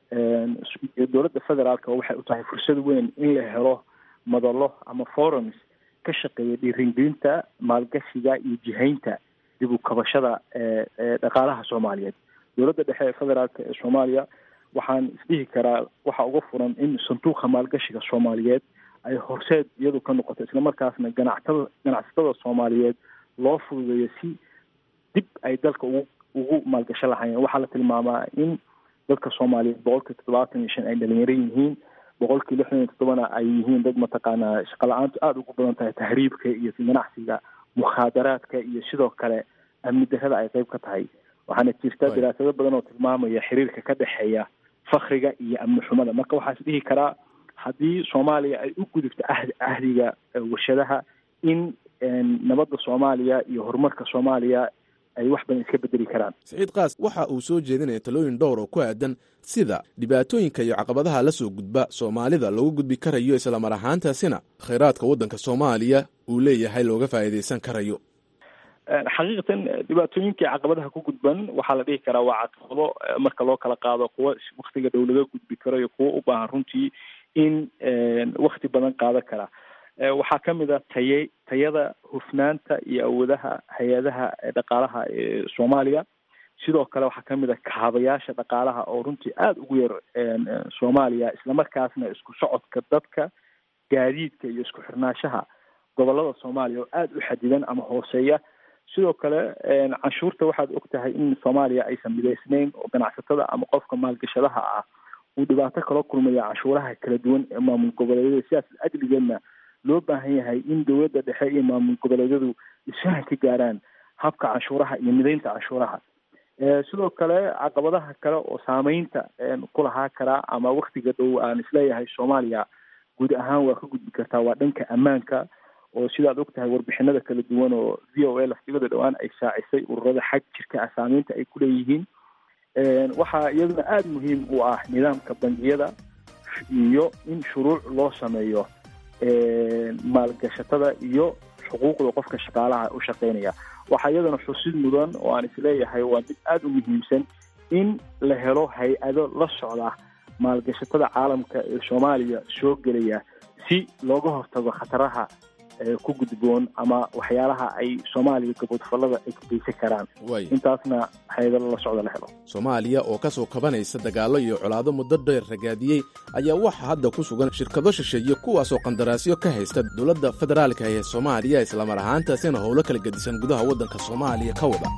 dowladda federaalka waxay u tahay fursad weyn in la helo madalo ama forums ka shaqeeya dhiiringelinta maalgashiga iyo jihaynta dib u kabashada dhaqaalaha soomaaliyeed dowladda dhexe ee federaalka ee soomaaliya waxaan isdhihi karaa waxaa uga furan in sanduuqa maalgashiga soomaaliyeed ay horseed iyadu ka noqoto islamarkaasna ganactada ganacsatada soomaaliyeed loo fududeeyo si dib ay dalka ugu ugu maalgasho lahaayeen waxaa la tilmaamaa in dadka soomaaliyeed boqolkii toddobaatan iyo shan ay dhalinyaro yihiin boqolkii lixdan iyo toddobana ay yihiin dad mataqaanaa shaqo la-aantu aada ugu badan tahay tahriibka iyo ganacsiga mukhaadaraadka iyo sidoo kale amni darrada ay qeyb ka tahay waxaana jirta daraasado badan oo tilmaamaya xiriirka ka dhexeeya fakriga iyo amni xumada marka waxaa is dhihi karaa haddii soomaaliya ay u gudubto ahd ahdiga warshadaha in nabadda soomaaliya iyo horumarka soomaaliya ay wax badan iska bedeli karaan saciid kaas waxa uu soo jeedinaya talooyin dhowr oo ku aadan sida dhibaatooyinka iyo caqabadaha la soo gudba soomaalida loogu gudbi karayo islamar ahaantaasina khayraadka waddanka soomaaliya uu leeyahay looga faa'iidaysan karayo xaqiiqatan dhibaatooyinkii caqabadaha ku gudban waxaa la dhihi karaa waa caqabado marka loo kala qaado kuwa waktiga dhow laga gudbi karo iyo kuwa u baahan runtii in wakti badan qaadan kara waxaa ka mid a taye tayada hufnaanta iyo awoodaha hay-adaha dhaqaalaha ee soomaaliya sidoo kale waxaa ka mid a kaabayaasha dhaqaalaha oo runtii aada ugu yar soomaaliya islamarkaasna isku socodka dadka gaadiidka iyo isku xirnaashaha gobolada soomaaliya oo aada u xadidan ama hooseeya sidoo kale canshuurta waxaad og tahay in soomaaliya aysan midaysnayn oo ganacsatada ama qofka maalgashadaha ah uu dhibaato kala kulmaya canshuuraha kala duwan ee maamul goboleedyada sidaas ajligeedna loo baahan yahay in dowladda dhexe iyo maamul goboleedyadu isfahan ka gaaraan habka canshuuraha iyo midaynta canshuuraha sidoo kale caqabadaha kale oo saameynta ku lahaa karaa ama waktiga dhow aan isleeyahay soomaaliya guud ahaan waa ka gudbi kartaa waa dhanka ammaanka oo sidaad og tahay warbixinada kala duwan oo v o a laftigada dhowaan ay shaacisay ururada xag jirka ah saameynta ay kuleeyihiin waxaa iyaduna aada muhiim u ah nidaamka bangiyada iyo in shuruuc loo sameeyo maalgashatada iyo xuquuqda qofka shaqaalaha u shaqaynaya waxaa iyadana xusid mudan oo aan isleeyahay waa mid aada u muhiimsan in la helo hay-ado la socda maalgashatada caalamka ee soomaaliya soo gelaya si looga hortago khataraha ku gudboon ama waxyaalaha ay soomaaliya gabodfallada ay ku geysan karaan intaasna hay-ado la socda la helo soomaaliya oo ka soo kabanaysa dagaallo iyo colaado muddo dheer ragaadiyey ayaa waxaa hadda ku sugan shirkado shisheeye kuwaasoo qandaraasyo ka haysta dowladda federaalka ee soomaaliya islamar ahaantaasina howlo kala gedisan gudaha waddanka soomaaliya ka wada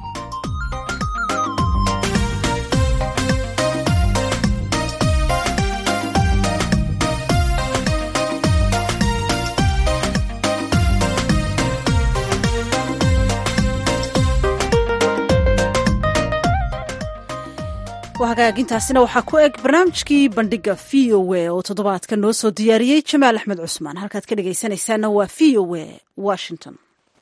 hagaagintaasina waxaa ku eg barnaamijkii bandhiga v o a oo toddobaadka noo soo diyaariyey jamaal axmed cusmaan halkaad ka dhegaysanaysaana waa v o a washington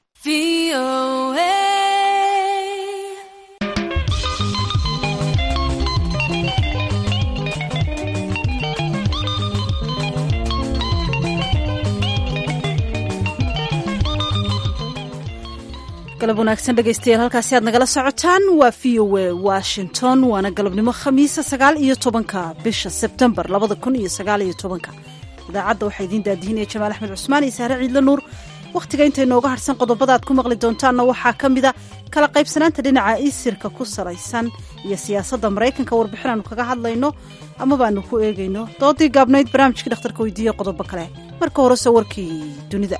galab wanaagsan dhegaystayaal halkaasi aad nagala socotaan waa v o a washington waana galabnimo khamiisa sagaal iyo tobanka bisha sebtembar labada kun iyo sagaal iyo tobanka idaacadda waxaa idiin daadihinaya jamaal axmed cusmaan iyo saare ciidle nuur wakhtiga inta inooga harsan qodobada aad ku maqli doontaanna waxaa ka mida kala qaybsanaanta dhinaca isirka ku salaysan iyo siyaasadda maraykanka warbixin aanu kaga hadlayno ama baanu ku eegayno doodii gaabnayd barnaamijkii dhakhtarka weydiiye qodobo kale marka horese warkii dunida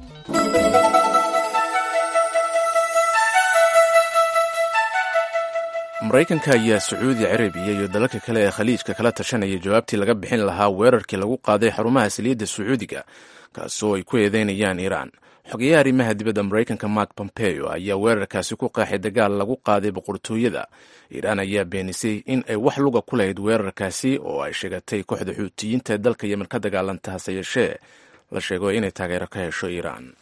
maraykanka ayaa sacuudi carabiya iyo dalalka kale ee khaliijka kala tashanaya jawaabtii laga bixin lahaa weerarkii lagu qaaday xarumaha saliidda sacuudiga kaasoo ay ku eedeynayaan iiraan xogeyaha arrimaha dibadda maraykanka mark pompeo ayaa weerarkaasi ku qeexay dagaal lagu qaaday boqortooyada iiraan ayaa beenisay in ay wax luga ku lahayd weerarkaasi oo ay sheegatay kooxda xuutiyiinta ee dalka yemen ka dagaalanta hase yeeshee la sheego inay taageero ka hesho iiraan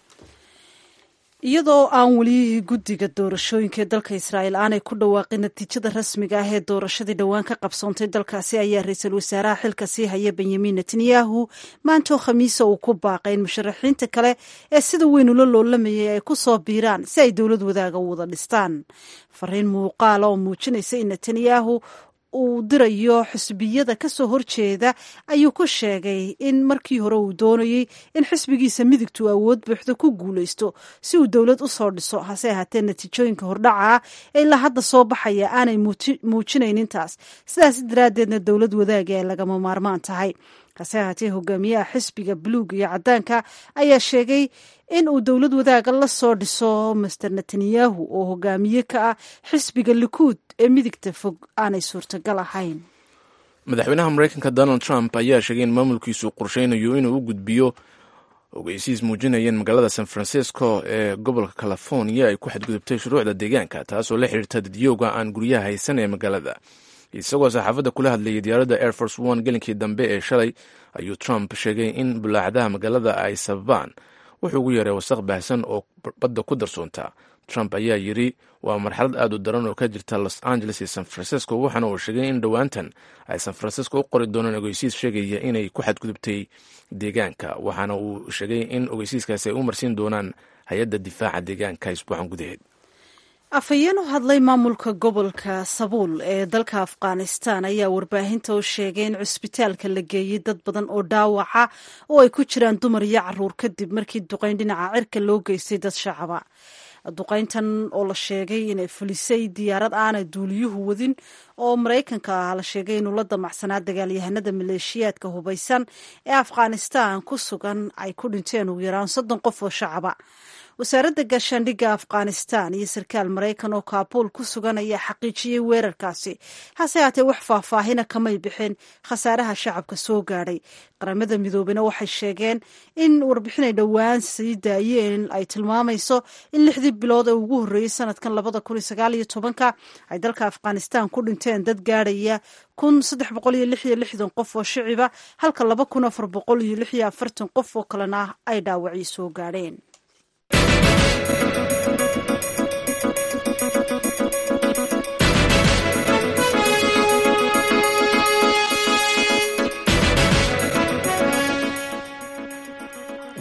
iyadoo aan weli guddiga doorashooyinka ee dalka israa'iil aanay ku dhawaaqin natiijada rasmiga ah ee doorashadii dhowaan ka qabsoontay dalkaasi ayaa ra-iisul wasaaraha xilka sii haya benyamin netanyahu maantoo khamiisa uu ku baaqay in musharaxiinta kale ee sida weyn ula loolamayay ay ku soo biiraan si ay dowlad wadaaga u wada dhistaan fariin muuqaala oo muujinaysa in netanyahu uu dirayo xisbiyada ka soo horjeeda ayuu ku sheegay in markii hore uu doonayey in xisbigiisa midigtu awood buuxda ku guulaysto si uu dowlad u soo dhiso hase ahaatee natiijooyinka hordhaca ee ilaa hadda soo baxaya aanay muujinayn intaas sidaas daraaddeedna dowlad wadaagi ay lagama maarmaan tahay hase ahaatee hogaamiyaha xisbiga buluug iyo caddaanka ayaa sheegay in uu dowlad wadaaga la soo dhiso master netanyahu oo hogaamiye ka ah xisbiga likuud ee midigta fog aanay suurtagal ahayn madaxweynaha maraykanka donald trump ayaa sheegay in maamulkiisu qorsheynayo inuu u gudbiyo ogeysiis muujinayeen magaalada san francisco ee gobolka california ay ku xadgudubtay shuruucda deegaanka taasoo la xiriirta dadyooga aan guryaha haysan ee magaalada isagoo saxaafadda kula hadlayay diyaaradda air force one gelinkii dambe ee shalay ayuu trump sheegay in bulaacadaha magaalada ay sababaan wuxuu ugu yeeray wasaq baahsan oo badda ku darsoonta trump ayaa yidri waa marxalad aad u daran oo ka jirta los angeles iyo san francisco waxaana uu sheegay in dhowaantan ay san francisco u qori doonaan ogeysiis sheegaya inay ku xadgudubtay deegaanka waxaana uu sheegay in ogeysiiskaasi ay u marsiin doonaan hay-adda difaaca deegaanka isbuucan gudaheed afhayeen u hadlay maamulka gobolka sabuul ee dalka afghanistan ayaa warbaahinta u sheegay in cusbitaalka la geeyey dad badan oo dhaawaca oo ay ku jiraan dumar iyo caruur kadib markii duqayn dhinaca cirka loo geystay dad shacaba duqayntan oo la sheegay inay fulisay diyaarad aanay duuliyuhu wadin oo maraykanka ah la sheegay inuu la damacsanaa dagaalyahanada maleeshiyaadka hubaysan ee afghanistan ku sugan ay ku dhinteen ugu yaraan soddon qof oo shacaba wasaaradda gaashaandhigga afghanistan iyo sarkaal maraykan oo kaabuul ku sugan ayaa xaqiijiyey weerarkaasi hase haatee wax faahfaahina kamay bixin khasaaraha shacabka soo gaadhay qaramada midoobena waxay sheegeen in warbixinay dhowaan sii daayeen ay tilmaamayso in lixdii bilood ee ugu horreeyey sanadkan labada kun iyo sagaal iyo tobanka ay dalka afghanistan ku dhinteen dad gaadhaya kun saddex boqol iyo lix iyo lixdan qof oo shiciba halka laba kun afar boqol iyo lix iyo afartan qof oo kalena ay dhaawacii soo gaadheen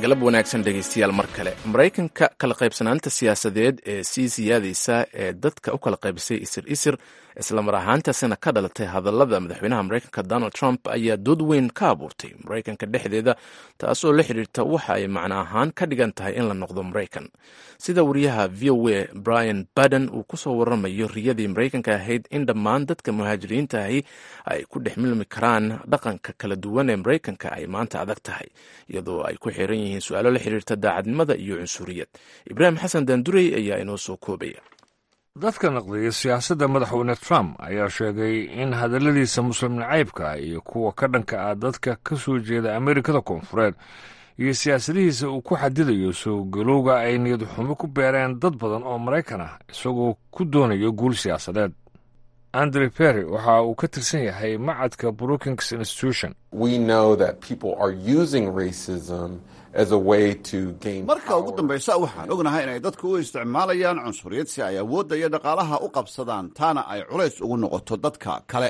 galab wanaagsan dhegaystayaal mar kale maraykanka kala qaybsanaanta siyaasadeed ee sii siyaadaysa ee dadka u kala qaybisay isir isir islamar ahaantaasina ka dhalatay hadallada madaxweynaha maraykanka donald trump ayaa dood weyn ka abuurtay maraykanka dhexdeeda taasoo la xidhiirta waxa ay macno ahaan ka dhigan tahay in la noqdo maraykan sida wariyaha v o a brian baden uu kusoo waramayo riyadii maraykanka ahayd in dhammaan dadka muhaajiriinta ahi ay ku dhex milmi karaan dhaqanka kala duwan ee maraykanka ay maanta adag tahay iyadoo ay ku xiran yihiin su-aalo la xiriirta daacadnimada iyo cunsuriyad ibraahim xasan daandurey ayaa inoo soo koobaya dadka naqdiya siyaasadda madaxweyne trump ayaa sheegay in hadalladiisa muslim nacaybka iyo kuwa ka dhanka ah dadka ka soo jeeda amerikada koonfureed iyo siyaasadihiisa uu ku xadidayo soo galowga ay niyad xumo ku beereen dad badan oo maraykan ah isagoo ku doonayo guul siyaasadeed andre perry waxa uu ka tirsan yahay macadka brookings institution marka ugu dambaysa waxaan ognahay inay dadku u isticmaalayaan cunsuriyad si ay awoodda iyo dhaqaalaha u qabsadaan taana ay culays ugu noqoto dadka kale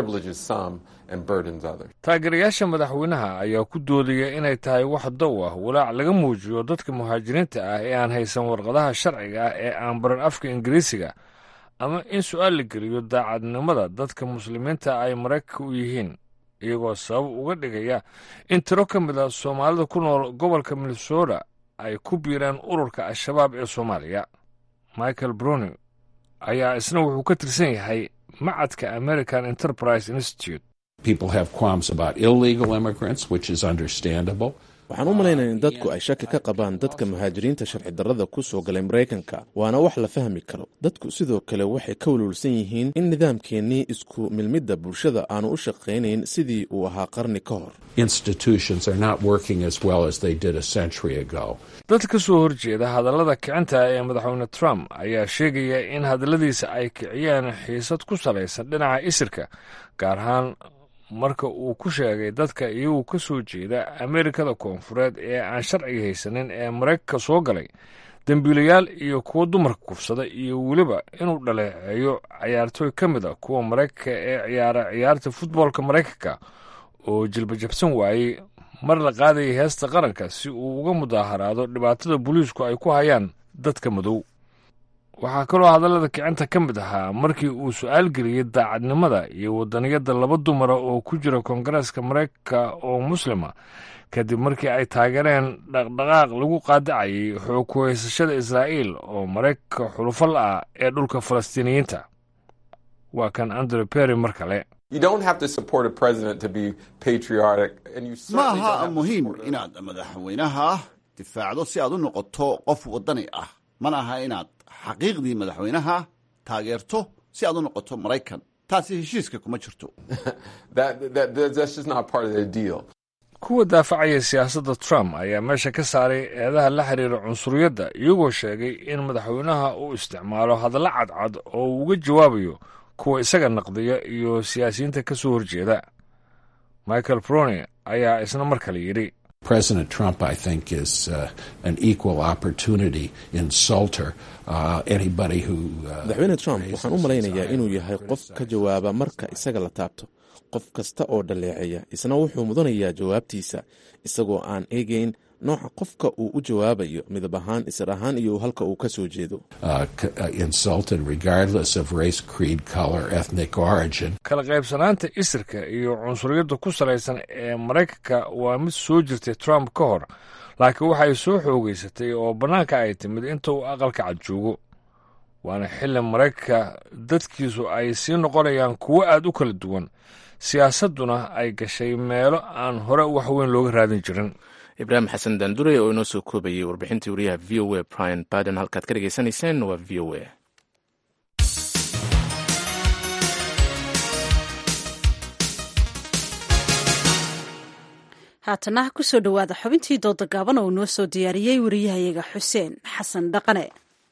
taageerayaasha madaxweynaha ayaa ku doodaya inay tahay wax dow ah walaac laga muujiyo dadka muhaajiriinta ah ee aan haysan warqadaha sharciga ah ee aan baran afka ingiriisiga ama in su-aal la geliyo daacadnimada dadka muslimiinta ay maraykanka u yihiin iyagoo sabab uga dhigaya in tiro ka mid a soomaalida ku nool gobolka minnesota ay ku biiraan ururka al-shabaab ee soomaaliya michael browning ayaa isna wuxuu ka tirsan yahay macadka american enterprise institute waxaan u malaynaya in dadku ay shaki ka qabaan dadka muhaajiriinta sharci darrada ku soo galay maraykanka waana wax la fahmi karo dadku sidoo kale waxay ka walwalsan yihiin in nidaamkeennii isku milmidda bulshada aanu u shaqaynayn sidii uu ahaa qarni ka hor dad ka soo horjeeda hadallada kicinta ee madaxweyne trump ayaa sheegaya in hadalladiisa ay kiciyeen xiisad ku salaysan dhinaca isirka gaar ahaan marka uu ku sheegay dadka iyagu ka soo jeeda amerikada koonfureed ee aan sharciga haysanin ee maraykanka soo galay dembiilayaal iyo kuwo dumarka kufsada iyo weliba inuu dhaleeceeyo cayaartooy ka mid a kuwa maraykanka ee ciyaara ciyaarta futboolka maraykanka oo jilbajabsan waayey mar la qaadayay heesta qaranka si uu uga mudaaharaado dhibaatada booliisku ay ku hayaan dadka madow waxaa kaloo hadallada kicinta ka mid ahaa markii uu su-aal geliyey daacadnimada iyo wadaniyadda laba dumara oo ku jira koongareeska maraykanka oo muslima kadib markii ay taageereen dhaqdhaqaaq lagu qaadacayay xoog ku haysashada israa'iil oo maraykanka xulufal ah ee dhulka falastiiniyiinta waa kan andre perry mar kale ma aha muhiim inaad madaxweynaha difaacdo si aad u noqoto qof wadani ah mana aha inaad xaqiiqdii madaxweynaha taageerto si aad u noqoto maraykan taasi heshiiska kuma jirto kuwa daafacaya siyaasadda trump ayaa meesha ka saaray eedaha la xiriira cunsuriyadda iyagoo sheegay in madaxweynaha uu isticmaalo hadallo cadcad oo uu uga jawaabayo kuwa isaga naqdiya iyo siyaasiyiinta ka soo horjeeda michael browning ayaa isna mar kale yidhi President Trump, I think, is uh, an equal opportunity insulter. Uh, anybody who madaxweyne trump waxaan u malaynayaa inuu yahay qof ka jawaaba marka isaga la taabto qof kasta oo dhaleeceeya isna wuxuu mudanayaa jawaabtiisa isagoo aan eegeyn nooca qofka uu u jawaabayo midab ahaan isir ahaan iyo halka uu ka soo jeedo kala qaybsanaanta isirka iyo cunsuriyadda ku salaysan ee maraykanka waa mid soo jirtay trump ka hor laakiin waxay soo xoogeysatay oo bannaanka ay timid inta uu aqalka cad joogo waana xilli maraykanka dadkiisu ay sii noqonayaan kuwo aad u kala duwan siyaasadduna ay gashay meelo aan hore wax weyn looga raadin jirin ibraahim xasan daandure oo inoo soo koobayay warbixintii wariyaha v o a brian baden halkaad ka dhegaysanayseen waa v o a haatana kusoo dhowaada xubintii dooda gaaban oo noo soo diyaariyey wariyahayaga xuseen xasan dhaqane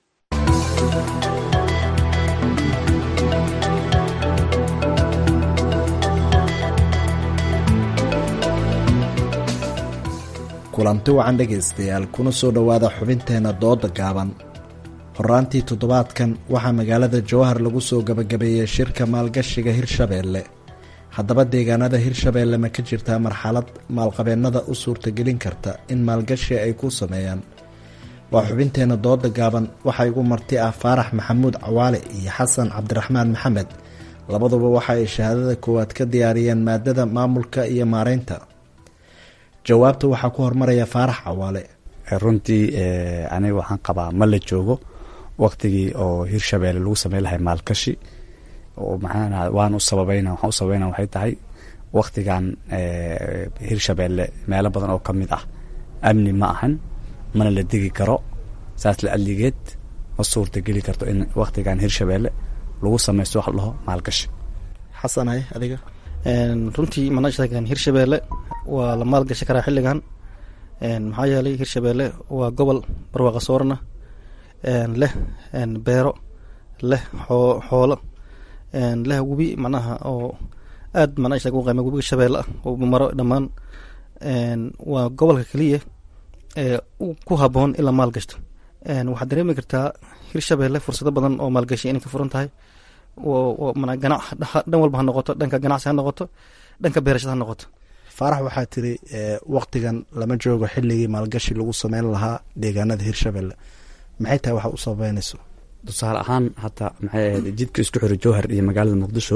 kulanti wacan dhegaystayaal kuna soo dhowaada xubinteenna dooda gaaban horaantii toddobaadkan waxaa magaalada jowhar lagu soo gabagabeeyey shirka maalgashiga hirshabeelle haddaba deegaanada hirshabeelle ma ka jirtaa marxalad maalqabeennada u suurtagelin karta in maalgashi ay ku sameeyaan waa xubinteena dooda gaaban waxaa igu marti ah faarax maxamuud cawaale iyo xasan cabdiraxmaan maxamed labaduba waxa ay shahaadada koowaad ka diyaariyeen maadada maamulka iyo maareynta jawaabta waxaa ku hormaraya faarax cawaale runtii aniga waxaan qabaa ma la joogo waktigii oo hirshabeelle lagu sameyn lahay maalgashi oo maxaa waan u sababayna waxaan u sababayna waxay tahay waktigan hirshabeelle meelo badan oo ka mid ah amni ma ahan mana la degi karo saas la adligeed ma suurta geli karto in waktigan hirshabeelle lagu sameysto wax la dhaho maalgashi xasanay adiga runtii manashagan hirshabeelle waa la maalgashi karaa xilligan maxaa yeelay hirshabeelle waa gobol barwaaqa soorana leh beero leh xoolo leh webi macnaha oo aad manasha u qayma webiga shabeelle ah oo maro dhammaan waa gobolka keliya ee ku haboon in la maalgashto waxaad dareemi kartaa hirshabeelle fursado badan oo maalgashi inay ka furan tahay ganac dhan walba ha noqoto dhanka ganacsi ha noqoto dhanka beerashada ha noqoto faarax waxaa tiri waktigan lama joogo xilligii maalgashi lagu sameyn lahaa deegaanada hirshabelle maxay tahay waxa u sababeynayso tusaale ahaan hata maxay ahayd jidka isku xira jowhar iyo magaalada muqdisho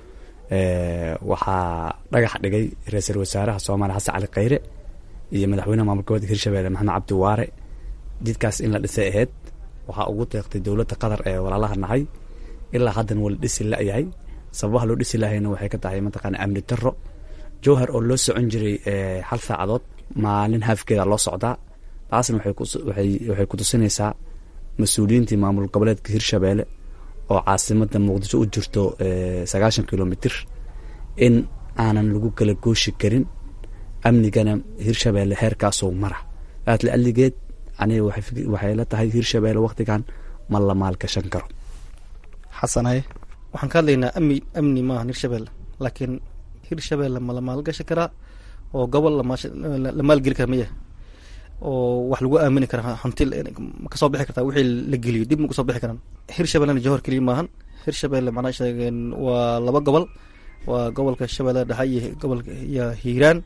waxaa dhagax dhigay ra-iisul wasaaraha soomaaliya xasan cali khayre iyo madaxweynaha maamulka gobolka hirshabelle maxamed cabdi waare jidkaas in la dhisay ahayd waxaa ugu deeqtay dowladda qatar ee walaalaha nahay ilaa haddan wala dhisi la-yahay sababaha loo dhisi lahayna waxay ka tahay mataqaana amni daro jowhar oo loo socon jiray hal saacadood maalin haafkeeda loo socdaa taasna waxay ku tusinaysaa mas-uuliyiintii maamul goboleedka hirshabeelle oo caasimada muqdisho u jirto sagaashan kilomitr in aanan lagu kala gooshi karin amnigana hirshabeelle heerkaasoo mara aad la aligeed aniga waxay la tahay hirshabeelle waktigan ma la maalgashan karo xasanaye waxaan ka hadlaynaa amni amni maaha hirshabelle laakiin hirshabelle ma la maalgashi karaa oo gobol la maalgeli kara maya oo wax lagu aamini karaa hanti ma kasoo bixi kartaa wixii la geliyo dib ma kasoo bixi karaan hirshabellena jowhar keliya maahan hirshabelle macnaa sheegeen waa laba gobol waa gobolka shabeelle dhexe iyo gobolka iyo hiiraan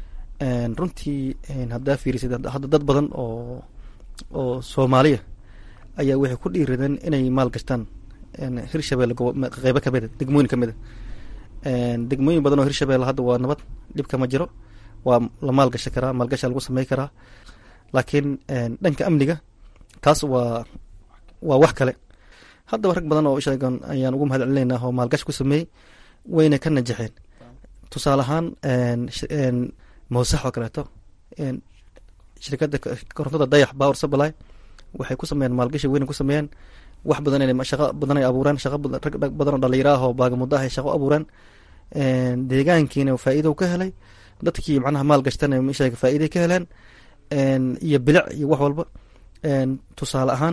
runtii haddaa fiirisid hadda dad badan oo oo soomaaliya ayaa waxay ku dhiiradeen inay maal gashtaan hirshabelle qeybo kamida degmooyin kamida degmooyin badan oo hirshabelle hadda waa nabad dhibka ma jiro waa la maalgashi karaa maalgasha lagu samey karaa laakiin dhanka amniga taas waa waa wax kale haddaba rag badan oo sheegan ayaan ugu mahad celinaynaa oo maalgashi ku sameeyey wayna ka najaxeen tusaale ahaan mawsax oo kaleeto shirkadda korontada dayax power supply waxay ku sameeyeen maalgashi weyna ku sameeyeen wax badan inay shaqo badan ay abuureen shaqo rag badan oo dhalinyaro ah oo baagamudo ah ay shaqo abuureen deegaankiina faa'iido ka helay dadkii macnaha maal gashtana sheega faa'iiday ka heleen iyo bilic iyo wax walba tusaale ahaan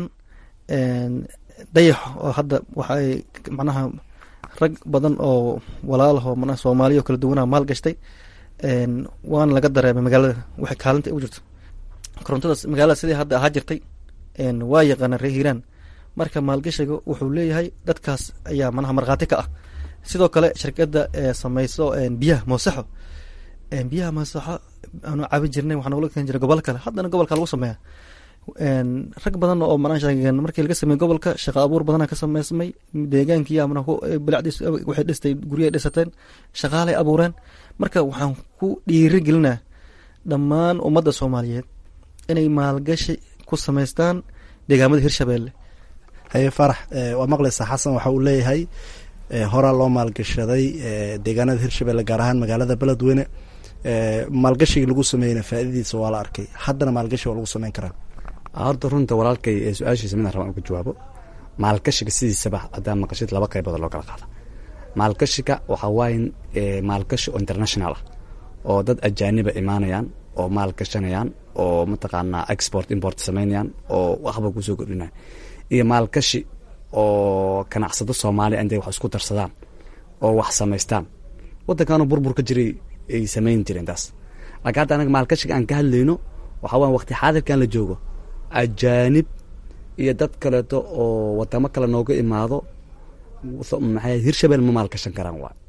dayax oo hadda waxaay macnaha rag badan oo walaalah oo manaha soomaaliya oo kala duwanaa maal gashtay waana laga dareemay magaalada waxay kaalinta u jirto korontadaas magaalada sidii hadda ahaa jirtay waa yaqaana reer hiiraan marka maalgashiga wuxuu leeyahay dadkaas ayaa manaha markhaati ka ah sidoo kale shirkadda sameyso biyaha moosaxo biyaha moosaxo aanu caabin jirnay waxaa nogula keeni jiray gobol kale haddana gobolka lagu sameeya rag badan oo manaa sheegeen markii laga sameeyey gobolka shaqo abuur badana ka sameysmay deegaankii amna bilacdiis waxay dhistay guryahay dhisateen shaqaalay abuureen marka waxaan ku dhiiri gelinaa dhammaan ummadda soomaaliyeed inay maalgashi ku sameystaan deegaamada hirshabelle haye farax waa maqlaysaa xasan waxa uu leeyahay horaa loo maalgashaday deegaanada hirshabelle gaar ahaan magaalada beledweyne maalgashigii lagu sameeyeyna faaidadiisa waa la arkay haddana maalgashi waa lagu sameyn karaa horta runta walaalkay ee su-aashiisa midaan rabaan uga jawaabo maalgashiga sidiisaba haddaa maqashid laba qaybood loo kala qaada maalgashiga waxaa waaye maalgashi oo international ah oo dad ajaaniba imaanayaan oo maal gashanayaan oo mataqaanaa export import samaynayaan oo waxba kusoo kordhinaya iyo maalgashi oo ganacsado soomaaliya intay wax isku darsadaan oo wax samaystaan waddankaanu burbur ka jiray ay samayn jireen taas laakiin hadda anaga maalgashiga aan ka hadlayno waxaa waaya waqti xaadirkan la joogo ajaanib iyo dad kaleeto oo wadamo kale nooga imaado maxay hirshabelle ma maalgashan karaan waay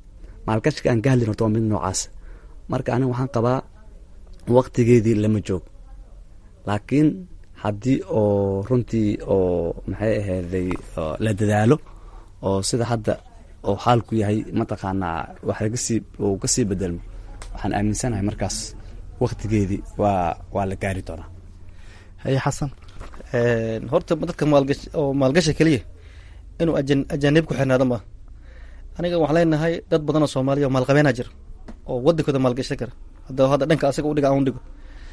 maalgashiga aan ka hadlin horta waa mid noocaas marka aniga waxaan qabaa waqtigeedii lama joog laakiin haddii oo runtii oo maxay ahayday la dadaalo oo sida hadda oo xaalku yahay mataqaanaa wax lagasii uu kasii bedelmo waxaan aaminsanahay markaas waqtigeedii waa waa la gaari doonaa haye xasan horta dadka maalgash oo maalgasha keliya inuu ajan ajaanib ku xirnaado ma aniga waxaan leenahay dad badan oo soomaaliya oo maalqabeena jira oo wadankooda maalgashan kara hadda hadda dhanka asaga udhiga aan udhigo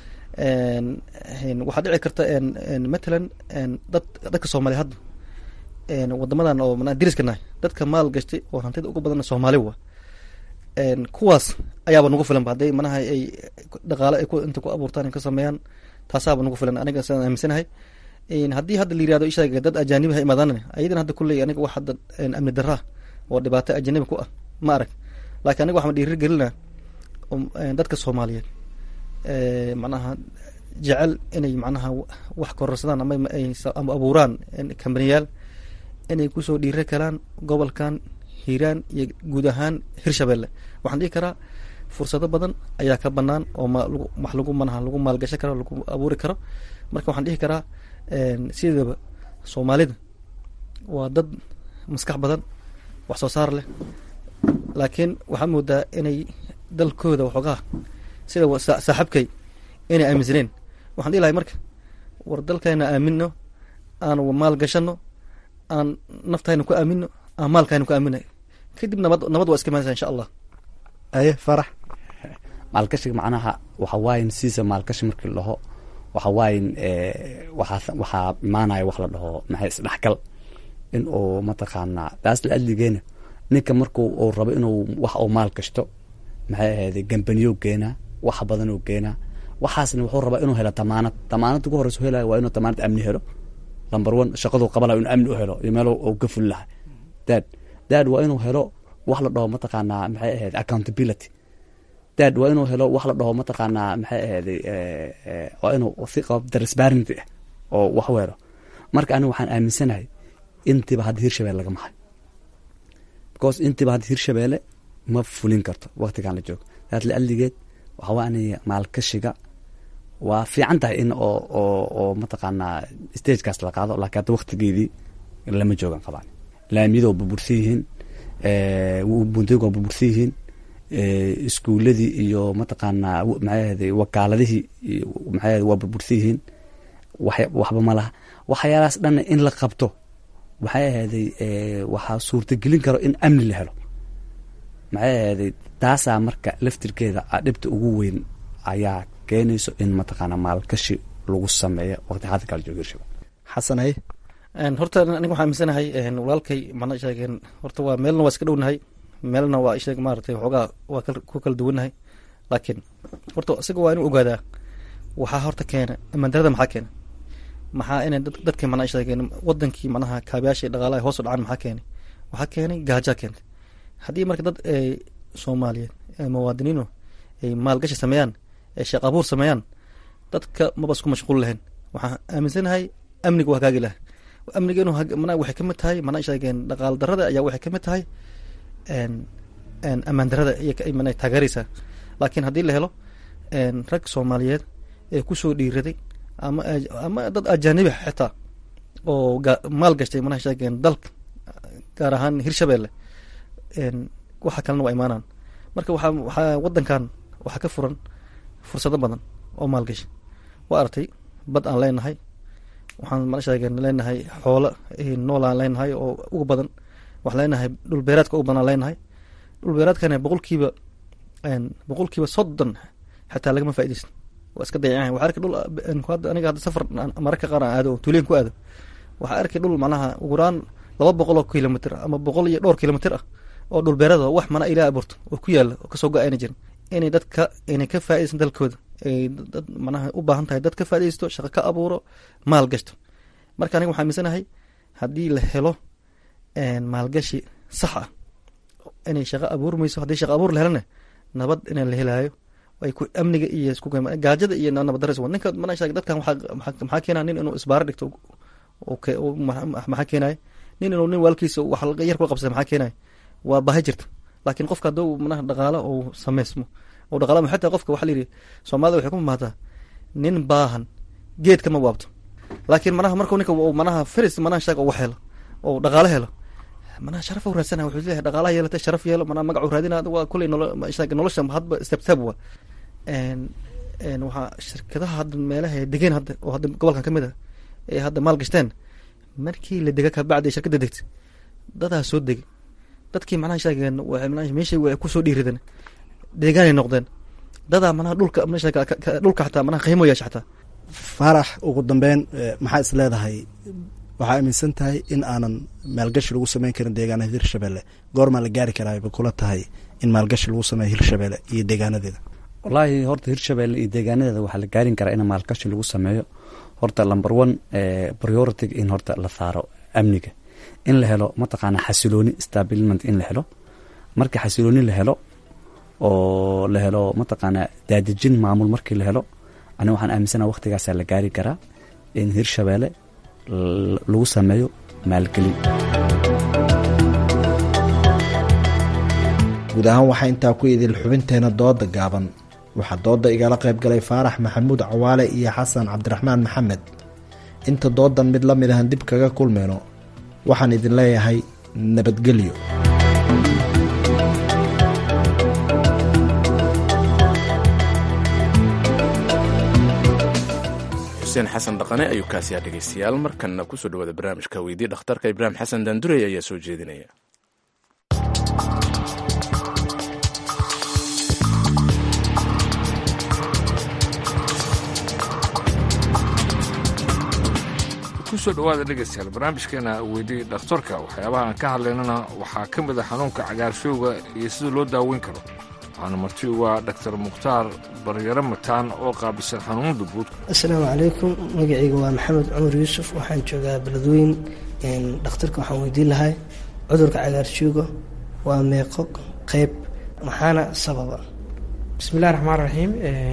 waxaa dhici karta matalan dad dadka soomaaliya hadda wadamadan oo mana diriska nahay dadka maal gashtay oo hantida ugu badan soomaali wa kuwaas ayaaba nagu filan hadday manaha ay dhaqaale ay inta ku abuurtaan ka sameeyaan taasaaba nagu filan aniga sidaan aaminsanahay haddii hadda la yirahdo ishaga dad ajaanibaha imaadaan ayadan hadda kulley aniga wax hadda amni daraa oo dhibaato ajanabi ku ah ma arag laakiin aniga waxaan dhiiri gelinaa dadka soomaaliyeed macnaha jecel inay macnaha wax kororsadaan ama ama abuuraan kambaniyaal inay kusoo dhiiri karaan gobolkan hiiraan iyo guud ahaan hirshabelle waxaan dhihi karaa fursado badan ayaa ka banaan oo ma wax lagu manaha lagu maalgashan karo lagu abuuri karo marka waxaan dhihi karaa sidaba soomaalida waa dad maskax badan wax soo saar leh laakiin waxaa moodaa inay dalkooda waxoogaa sida saaxibkay inay aaminsaneen waxaan dhihi lahay marka war dalkayna aamino aan maal gashano aan naftayna ku aamino aan maalkayna ku aamina kadib nabad nabad waa iska imaanaysa insha allah aye farax maalgashiga macnaha waxa waayin siisa maalgashi markii la dhaho waxa waayin waxaa waxaa imaanaya wax la dhaho maxay isdhexgal in uu mataqaanaa taas la adligeena ninka markuu uu rabo inuu wax uu maal gashto maxay ahayd gambaniyo geenaa wax badan oo geenaa waxaasna wuxuu rabaa inuu helo damaanad damaanad ugu horeysa helaya waa inuu damaanad amni helo number one shaqaduu qabanaya inuu amni u helo iyo meel uu ka fuli lahay dad dad waa inuu helo wax la dhaho mataqaanaa maxay ahayd accountability dad waa inuu helo wax la dhaho mataqaanaa maxay ahayd waa inuu si qab transparency ah oo wax weero marka aniga waxaan aaminsanahay intiba hadda hirshabelle laga mahay because intiba hadda hirshabelle ma fulin karto waqtigan la joogo daad la adligeed waxawaa aniga maalkashiga waa fiican tahay in oo oo oo mataqaanaa stagekaas la qaado laakiin hadda waqtigeedii lama joogan qabaan laamiyada waa burbursan yihiin buntooyinka waa burbursan yihiin iskuuladii iyo mataqaanaa maxay wakaaladihii maxay waa burbursan yihiin waxba ma laha waxyaalahaas dhanna in la qabto maxay ahayday waxaa suurtagelin karo in amni la helo maxay ahayday taasaa marka laftirkeeda dhibta ugu weyn ayaa keenayso in mataqaanaa maalgashi lagu sameeyo waqti hadda kala joogo hirshabelle xasan haye horta aniga waxaa aaminsanahay walaalkay mana sheegeen horta waa meelna waa iska dhownahay meelna waa isheeg maaratay waxoogaa waa ku kala duwannahay laakiin horta isaga waa inuu ogaadaa waxaa horta keena amandarada maxaa keena maxaa inay dadkii mana sheegeen wadankii manaha kaabiyaashii dhaqaalaha hoos u dhacaan maxaa keenay waxaa keenay gaajaa keentay haddii marka dad soomaaliyeed muwaadiniino ay maalgashi sameeyaan ay sheekh abuur sameeyaan dadka maba isku mashquul lahayn waxaan aaminsanahay amniga waa hagaagi laha amniga inuu mana waxay kamid tahay mana sheegeen dhaqaal darada ayaa waxay kamid tahay amaan darada mana taageeraysaa laakiin haddii la helo rag soomaaliyeed ee kusoo dhiiraday ama ama dad ajaanibi xitaa oo maal gashtay mana sheegeen dalka gaar ahaan hirshabelle waxa kalena waa imaanaan marka waxaa waxaa wadankan waxaa ka furan fursado badan oo maalgashi waa artay bad aan leenahay waxaan mana sheegeen leenahay xoolo nool aan leenahay oo ugu badan waxaan leenahay dhul beeraadka ugu badan aan leenahay dhul beeraadkana boqolkiiba boqolkiiba soddon xataa lagama faaideysan waa iska dayacan waxaa arkay dhul aniga hadda safar mararka qaar aan aado oo tuuleen ku aado waxaa arkay dhul macnaha uguraan laba boqol oo kilomitr ama boqol iyo dhowr kilomitr ah oo dhul beerada wax mana ilaa abuurto oo ku yaala oo kasoo go-ayna jirin inay dadka inay ka faaideysan dalkooda ay dad manaha u baahan tahay dad ka faaideysto shaqo ka abuuro maal gashto marka aniga waxaa aaminsanahay haddii la helo maalgashi sax ah inay shaqo abuurmayso haddii shaqo abuur la helana nabad in la helaayo ay ku amniga iyo isku gaajada iyo nabaddaras ninka mana sheeg dadkan maxaa keenaya nin inuu isbaaro dhigto maxaa keenaya nin inuu nin waalkiisa wax yar ku qabsada maxaa keenaya waa baahi jirta laakiin qofka hadduu manaha dhaqaalo uu sameysmo oo dhaqaala xataa qofka waxaa layidhi soomaalida waxay ku mamaataa nin baahan geed kama waabto laakiin manaha markuu ninka manaha firis manaha shaga ugu helo oo dhaqaalo helo manaha sharaf u raadsana wuxuu leeyahay dhaqaalaha yeelatay sharaf yeelo manaha magacu raadina waa kuley nolosha hadba step step wa waxaa shirkadaha hadda meelaha ay degeen hadda oo hadda gobolkan ka mid a ee hadda maal gashteen markii la dega kabacdi shirkadda degtay dadaa soo degay dadkii manaha sheegeen meeshay way kusoo dhiirideen deegaanay noqdeen dadaa manaha dhulka dhulka xataa manaha qiimo yeesha xataa faarax ugu dambeyn maxaa is leedahay waxaa aaminsan tahay in aanan maalgashi lagu sameyn karin deegaanada hirshabelle goormaa la gaari karaa ba kula tahay in maalgashi lagu sameeyo hirshabelle iyo deegaanadeeda wallaahi horta hirshabelle iyo deegaanadeeda waxaa la gaarin karaa in maalgashi lagu sameeyo horta number one priority in horta la saaro amniga in la helo mataqaana xasilooni stabilment in la helo marka xasilooni la helo oo la helo mataqaana daadejin maamul markii la helo ani waxaan aaminsana waqtigaasaa la gaari karaa in hirshabelle lagu sameeyo maalgelin guud ahaan waxaa intaa ku idil xubinteena dooda gaaban waxaa dooda igala qayb galay faarax maxamuud cawaale iyo xasan cabdiraxmaan maxamed inta doodan mid la mid ahan dib kaga kulmayno waxaan idin leeyahay nabadgelyo xuseen xasan dhaqane ayuu kaasiyaa dhegaystayaal markanna kusoo dhawaada barnaamijka weydii dhakhtarka ibraahim xasan daandurey ayaa soo jeedinaya kusoo dhawaada dhegaystayaal barnaamijkeena weydii dhakhtarka waxyaabaha aan ka hadlaynana waxaa ka mid a xanuunka cagaarshowga iyo sida loo daaweyn karo waxaana marti waa dhaktar mukhtaar baryaro mataan oo qaabisan xanuunada guud asalaamu calaykum magacayga waa maxamed cumar yuusuf waxaan joogaa beledweyn dhakhtarka waxaan weydiin lahay cudurka cagaarshowga waa meeqo qeyb maxaana sababa bismillahi raxmaan raxiim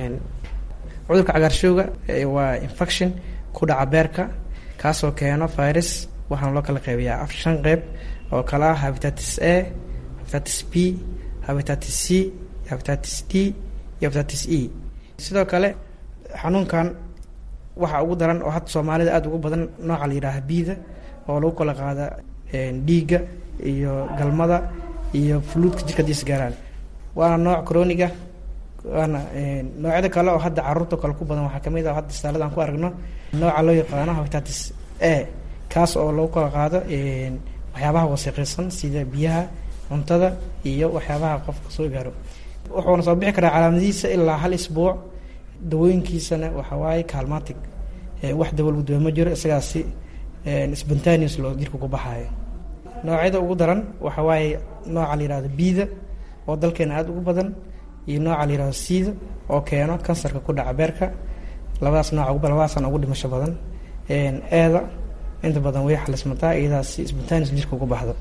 cudurka cagaarshowga waa infection ku dhaca beerka kaasoo keeno virus waxaana loo kala qeybiyaa af shan qeyb oo kale ah habitatis a habitatis b habitatis c habitatis d iyo habitatis e sidoo kale xanuunkan waxaa ugu daran oo hadda soomaalida aada ugu badan nooca la yidhaaha biida oo lagu kala qaada dhiigga iyo galmada iyo fuluudka jirka hadiis gaaraan waana nooc croniga waana noocyada kale oo hadda caruurta kale ku badan waxaa kamid ah hadda istaalada aan ku aragno nooca loo yaqaano habitatis a kaas oo lagu kala qaado waxyaabaha wasiiqaysan sida biyaha cuntada iyo waxyaabaha qofka soo gaaro wuxuuna soo bixi karaa calaamadihiisa ilaa hal isbuuc dawooyinkiisana waxa waaye calmatic wax dawo lagu dawe ma jiro isagaasi spontaneous loo jirka ku baxaayo noocyada ugu daran waxa waaye nooca la yihahdo biida oo dalkeena aada ugu badan iyo nooca la yihahdo siida oo keeno kansarka ku dhaca beerka labadaas nooc labadaasana ugu dhimasho badan eeda inta badan way xalismataa iyadaas spontaneous jirka ugu baxdo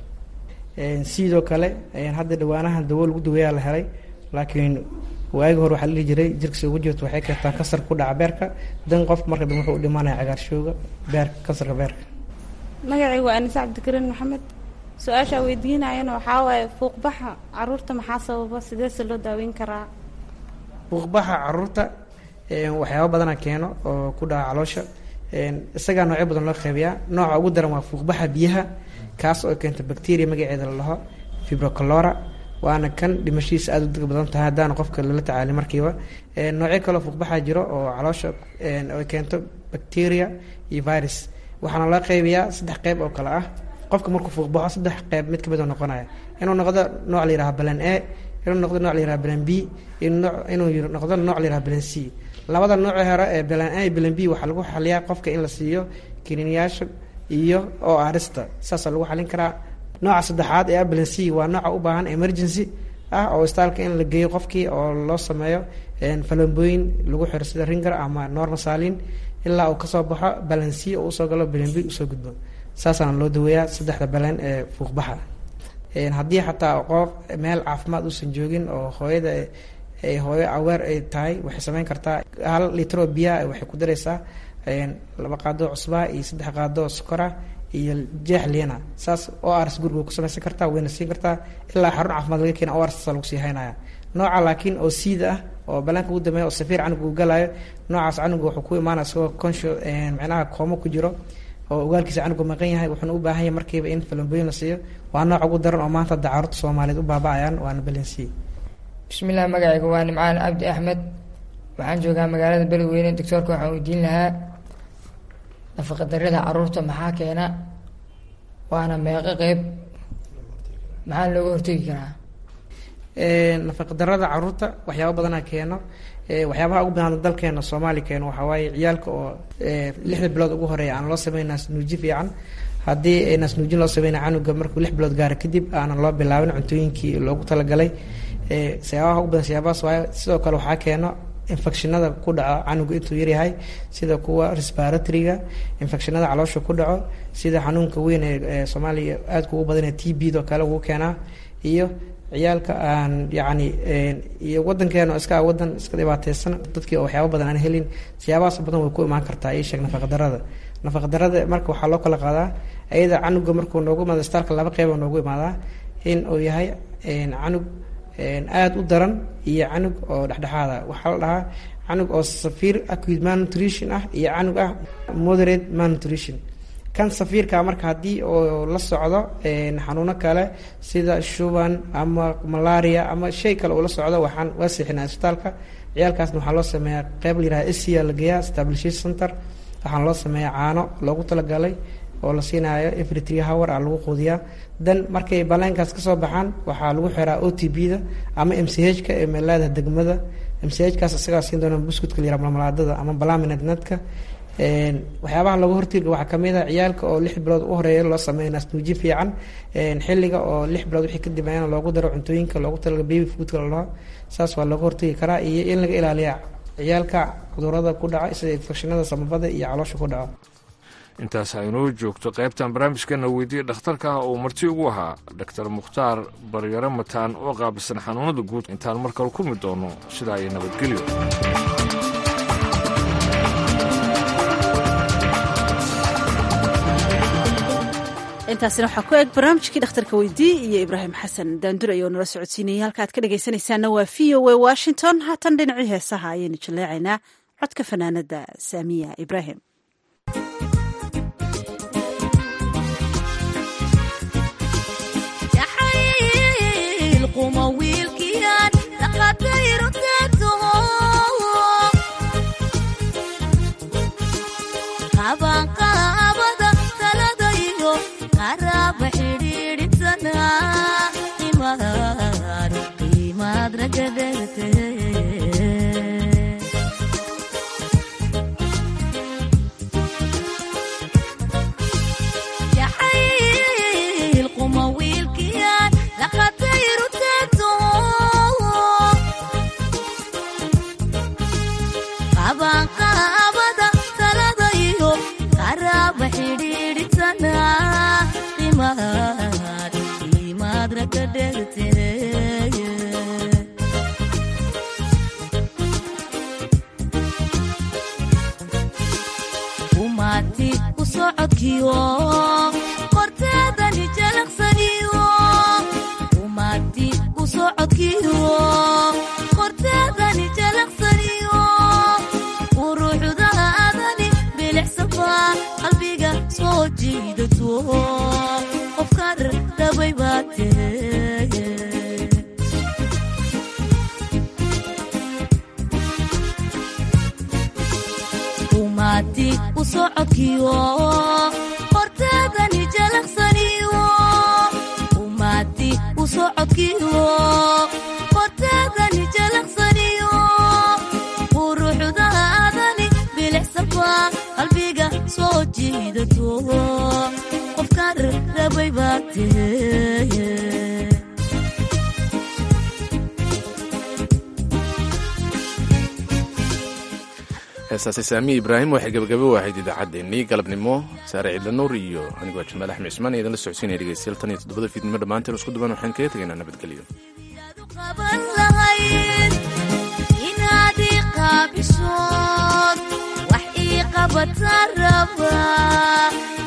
sidoo kale hadda dhawaanahan dawo lagu daweeyaa la helay laakiin waagi hore waxaa la dhihi jiray jirkasi ugu jirto waxay keentaa kansarka ku dhaca beerka dan qofka marka dambe wuxuu u dhimanaya cagaarshowga beerka kansarka beerka magacaygu waa anise cabdikariin maxamed su-aashaa weydiinayana waxaa waaye fuuqbaxa caruurta maxaa sababa sideese loo daaweyn karaa fuuqbaxa caruurta waxyaaba badana keeno oo ku dhaca caloosha isagaa noocyo badan loo qeybiyaa nooca ugu daran waa fuuqbaxa biyaha kaas oo keenta bacteria magaceeda la dhaho fibrocalora waana kan dhimashadiisa aada u deg badan tahay haddaana qofka lala tacaalin markiiba noocyo kaleo fuuqbaxaa jiro oo caloosha ay keento bacteria iyo virus waxaana loo qeybiyaa saddex qeyb oo kale ah qofka markuu fuuqbaxo saddex qeyb mid kamid oo noqonaya inuu noqdo nooc la yiraha balan a inuu noqdo nooc la yiraha balan b inuu noqdo nooc la yiraha balan c labada nooci hore ee balan a iyo balan b waxaa lagu xaliyaa qofka in la siiyo kiniiniyaasha iyo oo arista saasaa lagu xalin karaa nooca saddexaad ee balan c waa nooca u baahan emergency ah oo istaalka in la geeyo qofkii oo loo sameeyo falambooyin lagu xiro sida ringer ama normasalin ilaa uu kasoo baxo balan c oo usoo galo balan b usoo gudbo saasaana loo daweeyaa saddexda balan ee fuuqbaxa haddii xataa qof meel caafimaad uusan joogin oo hooyada ay hooyo aweer ay tahay waxay sameyn kartaa hal litro biyaa waxay ku dareysaa laba qaadoo cusbaa iyo saddex qaadoo sokora iyo jeex liina saas o rs guriga ku samaysan kartaa wayna siin kartaa ilaa xarun caafimaad laga keena o rs lagu sii haynaya nooca laakiin oo siida ah oo balaanka ugu dambeeya oo safiir canuga uu galaayo noocaas canuga wuxuu ku imaanaya isagoo conscio micnaha koomo ku jiro oo ogaalkiisa canuga maqan yahay wuxuuna u baahan yahay markiiba in falambooyin la siiyo waa nooc ugu daran oo maanta dacaarurta soomaaliyeed u baaba-ayaan waana balensiye bismillaah magacayga waa nimcaan cabdi axmed waxaan joogaa magaalada beledweyne doctoorka waxaan weydiin lahaa nafaqadarada caruurta maxaa keena waana meeqo qeyb maxaa looga hortegi karaa nafaqadarada caruurta waxyaaba badanaa keeno waxyaabaha ugu badan dalkeena soomaali keeno waxaa waaye ciyaalka oo lixda bilood ugu horeeya aan loo sameyn naasnuuji fiican haddii naasnuujin loo sameynaya canuga markuu lix bilood gaara kadib aanan loo bilaabin cuntooyinkii loogu talagalay siyaabaha ugu badan siyaabahaas waaye sidoo kale waxaa keeno infectionada ku dhaco canuga intuu yaryahay sida kuwa respiratoryga infectionada caloosha ku dhaco sida xanuunka weyn ee soomaaliya aadka ugu badan ee t b do kale ugu keenaa iyo ciyaalka aan yacni iyo wadankeena iska wadan iska dhibaateysan dadkii oo waxyaaba badan aan helin siyaabahaas badan way ku imaan kartaa ii sheeg nafaqadarada nafaqadarada marka waxaa loo kala qaadaa ayada canuga markuu noogu imaado istaalka laba qeyba noogu imaadaa in uu yahay canug aada u daran iyo canug oo dhexdhexaada waxaa la dhahaa canug oo safiir acute malnutrition ah iyo canug ah moderate malnutrition kan safiirka marka haddii oo la socdo xanuuno kale sida shuban ama malaria ama shay kale uu la socdo waxaan waa siixinaa isbitaalka ciyaalkaasna waxaa loo sameeyaa qeyb la yiraha sca la geeyaa stabilisation center waxaana loo sameeyaa caano loogu talagalay oo la siinayo every three hour a lagu quudiyaa dan markay baleenkaas kasoo baxaan waxaa lagu xiraa o t b da ama m c h ka ee meelaada degmada m c h kaas isagaa siin doona buskutka la yiraha malmalaadada ama balaminadnadka waxyaabaha lagu hortiga waxaa kamid a ciyaalka oo lix bilood u horeeya loo sameeya naasnuuji fiican xilliga oo lix bilood wixii ka dambeeyana loogu daro cuntooyinka loogu talaga baby foodka la dhaho saas waa looga hortagi karaa iyo in laga ilaaliya ciyaalka cudurada ku dhaca sida infekshinada samabada iyo caloosha ku dhaco intaas aynoo joogto qaybtan barnaamijkeena weydiiya dhakhtarka ah oo marti ugu ahaa doctor mukhtaar baryare mataan oo qaabilsan xanuunada guud intaan mar kale kulmi doono sidaa iyo nabadgelyo intaasina waxaa ku eg barnaamijkii dhakhtarka weydii iyo ibraahim xasan daandur ayoo nala socodsiinayay halka aad ka dhegaysanaysaana waa v o a washington haatan dhinacii heesaha ayaynu jaleecaynaa codka fanaanada saamiya ibraahim heesaasi saamiya ibraahim waxay gabagabo ahayd idaacaddeenii galabnimo saare ciidla nuur iyo anigoo jamaal axmed cismaan idinla socodsiinaya dhegeystayaal tan iyo toddobada fiidnimo dhammaanteen isku duban waxaan kaga tegaynaa nabadgelyo inaad iqaabisood wax ii qabata raba